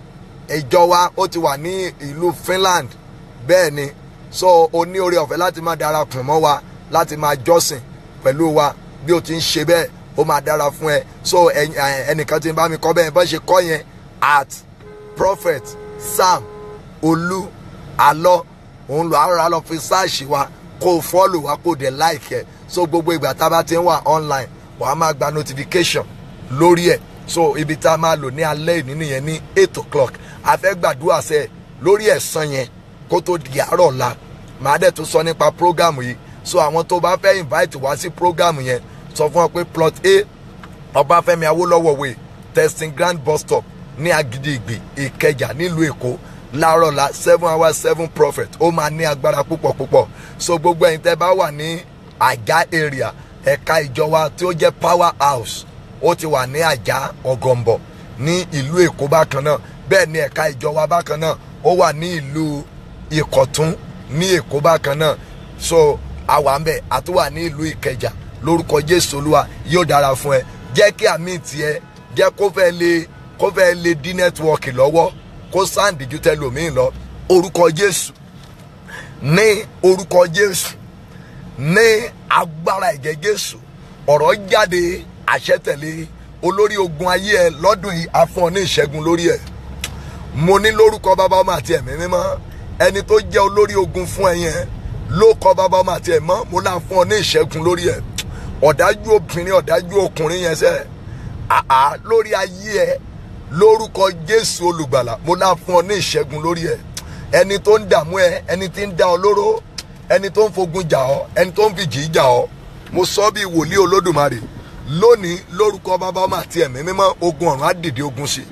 ìjọ wa ó ti wà ní ìlú Finland bẹ́ẹ̀ ni so o ní oore ọ̀fẹ́ láti máa darapọ̀ mọ́ wa láti máa jọ́sìn pẹ̀lú wa bí o ti ń ṣe bẹ́ẹ̀ ó máa dára fún ẹ so ẹnìkan ti bá mi kọ́ bẹ́ẹ̀ bá ṣe kọ́ yẹn at prophet sam olú alọ òun lọ ara lọ fi sáàṣì wa kó o fọ́ọ̀lù wa kó o dẹ̀ láìkẹ́ so gbogbo ìgbà tá a bá ti ń wà online wà á máa gba notification lórí ẹ̀ so ibi tá a máa lò ní alẹ́ ìní nìyẹn ní eight o'clock a fẹ́ gbàdúrà sẹ́ lórí ẹ̀san yẹn kó tó di àárọ̀ ọ̀la màá dẹ̀ tún sọ nípa program yìí so àwọn tó bá fẹ́ invite wá sí program yẹn sọ fún ọ pé plot a ọbáfẹ́mi awólọ́wọ̀ way testing grand bus stop ní agídígbì ìkẹjà nílùú èkó láàárọ̀ la seven hours seven prophet ó máa ní agbára púpọ̀ púpọ̀ so gbogbo ẹ̀yin tẹ́ bá wà ní àjà area ẹ̀ka ìjọ wa tí ó jẹ́ power house ó ti wà ní àjà ọ̀gọ̀m̀bọ̀ ní ìlú èkó bákan náà bẹ́ẹ̀ ni ẹ̀ka ìjọ wa bákan náà ó wà ní ìlú ìkọ̀tún ní èkó bákan náà so àwa ń bẹ̀ àtúwà ní ìlú ìkẹjà lórúkọ jésù olúwa yóò dára fún ẹ jẹ́ kí àmì tiẹ̀ jẹ́ kó fẹ́ lè kó fẹ́ lè dín nẹ́tíwọ́ọ̀kì lọ́wọ́ kó sáǹdì ju tẹlòmíì lọ orúkọ jésù ní orúkọ jésù ní agbára ẹ̀jẹ̀ jésù ọ̀rọ̀ jáde àṣẹ tẹ̀lé olórí ogun ayé ẹ lọ́dún yìí afọ́n ní ìṣẹ́gun lórí ẹ̀ mo ní lórúkọ bàbá ọmọ àti ẹ̀mí mímọ́ ẹni tó jẹ́ olórí ogun fún ẹ yẹn ló kọ bàbá ọmọ àti ẹ̀mọ́ mo náà fún ọ ní ìṣẹ́gun lórí ẹ̀ ọ̀dájú obìnrin ọ̀dájú ọkùnrin yẹn sẹ́ àá lórí ayé ẹ lórúkọ jésù olùgbàlà mo náà fún ọ ní ìṣẹ́gun lórí ẹ ẹni tó ń dààmú ẹ ẹni tí ń dá ọ lóró ẹni tó ń fogun jà ọ ẹni tó ń fi jì í jà ọ mo sọ bí wòlíì olódùmarè lónìí lórúkọ bàbá ọmọ àti ẹ̀mí mímọ́ ogun ọ̀run á dìde ogun sí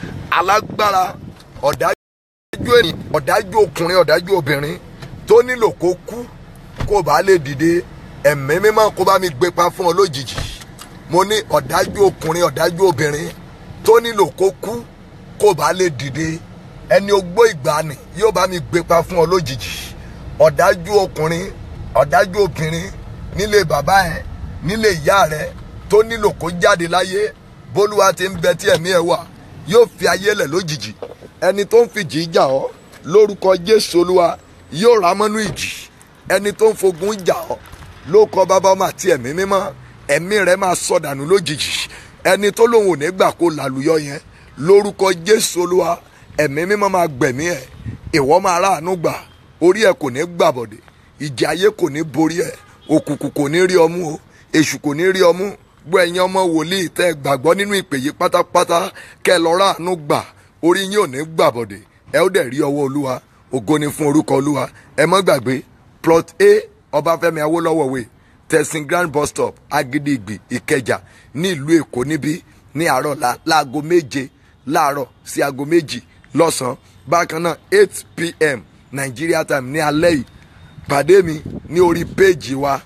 alágbára ọ̀dájú ènìyàn ọ̀dájú ọkùnrin ọ̀dájú obìnrin tó nílò kó kú kó bá lè dìde ẹ̀mí mímọ́ kó bá mi gbé pa fún ọ lójijì mo ní ọ̀dájú ọkùnrin ọ̀dájú obìnrin tó nílò kó kú kó bá lè dìde ẹni ogbó ìgbàanì yóò bá mi gbé pa fún ọ lójijì ọ̀dájú ọkùnrin ọ̀dájú obìnrin nílé bàbá ẹ nílé ìyá rẹ tó nílò kó jáde láyé bólúwa ti ń bẹ tí ẹ̀mí ẹ wà yóò fi ayé lẹ̀ lójijì ẹni tó ń fi jì í jà ọ́ lórúkọ jésù olúwa yóò rà mọ́nú ìjì ẹni tó ń fogun jà ọ́ ló kọ bàbá ọmọ àti ẹ̀mí mímọ́ ẹ̀mí rẹ̀ máa sọdànù lójijì ẹni tó lòun ò ní gbà kó làlùyọ yẹn lórúkọ jésù olúwa ẹ̀mí mímọ́ máa gbẹ̀mí ẹ̀ ìwọ máa ráàánú gbà orí ẹ̀ kò ní gbàbọ̀dẹ̀ ìjà ayé kò ní borí ẹ̀ òkùnkùn kò ní rí ọmú o èṣù kò ní rí ọmú gbọ́ ẹ̀yin ọmọ wòlíì tẹ́ ẹ gbàgbọ́ nínú ìpè yìí pátápátá kẹ́ ẹ lọ ráàánú gbà orí yín ò ní gbàbọ̀dẹ̀ ẹ ó dẹ̀ rí ọwọ́ olúwa ògo ni fún orúkọ olúwa ẹ mọ́ gbàgbé plot a ọbáfẹ́mi awólọ́wọ̀ way tẹ̀sìn grand bus stop agídígbì ìkẹjà ní ìlú èkó níbí ní àárọ̀ la láago méje láàárọ̀ sí aago méjì lọ́sàn-án bákan náà eight pm nigeria time ní alẹ́ yìí pàdé mi ní orí péèjì wa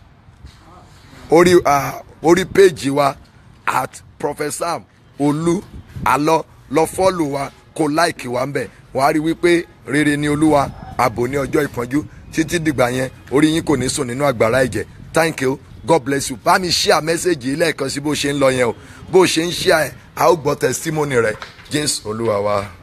orí uh, orí péèjì wa at professor olú alọ lọ fọ́ọ̀lù wa kó láìkì wa ń bẹ̀ wàá rí wípé rere ni olúwa ààbò ní ọjọ́ ìpọ́njú títí dìgbà yẹn orí yín kò ní sùn nínú àgbàrá ẹ̀jẹ̀ thank you god bless you bá mi share message yìí lẹ́ẹ̀kan sí bó ṣe ń lọ yẹn o bó ṣe ń share ẹ̀ a ó gbọ́ testimony rẹ̀ james olúwa wa.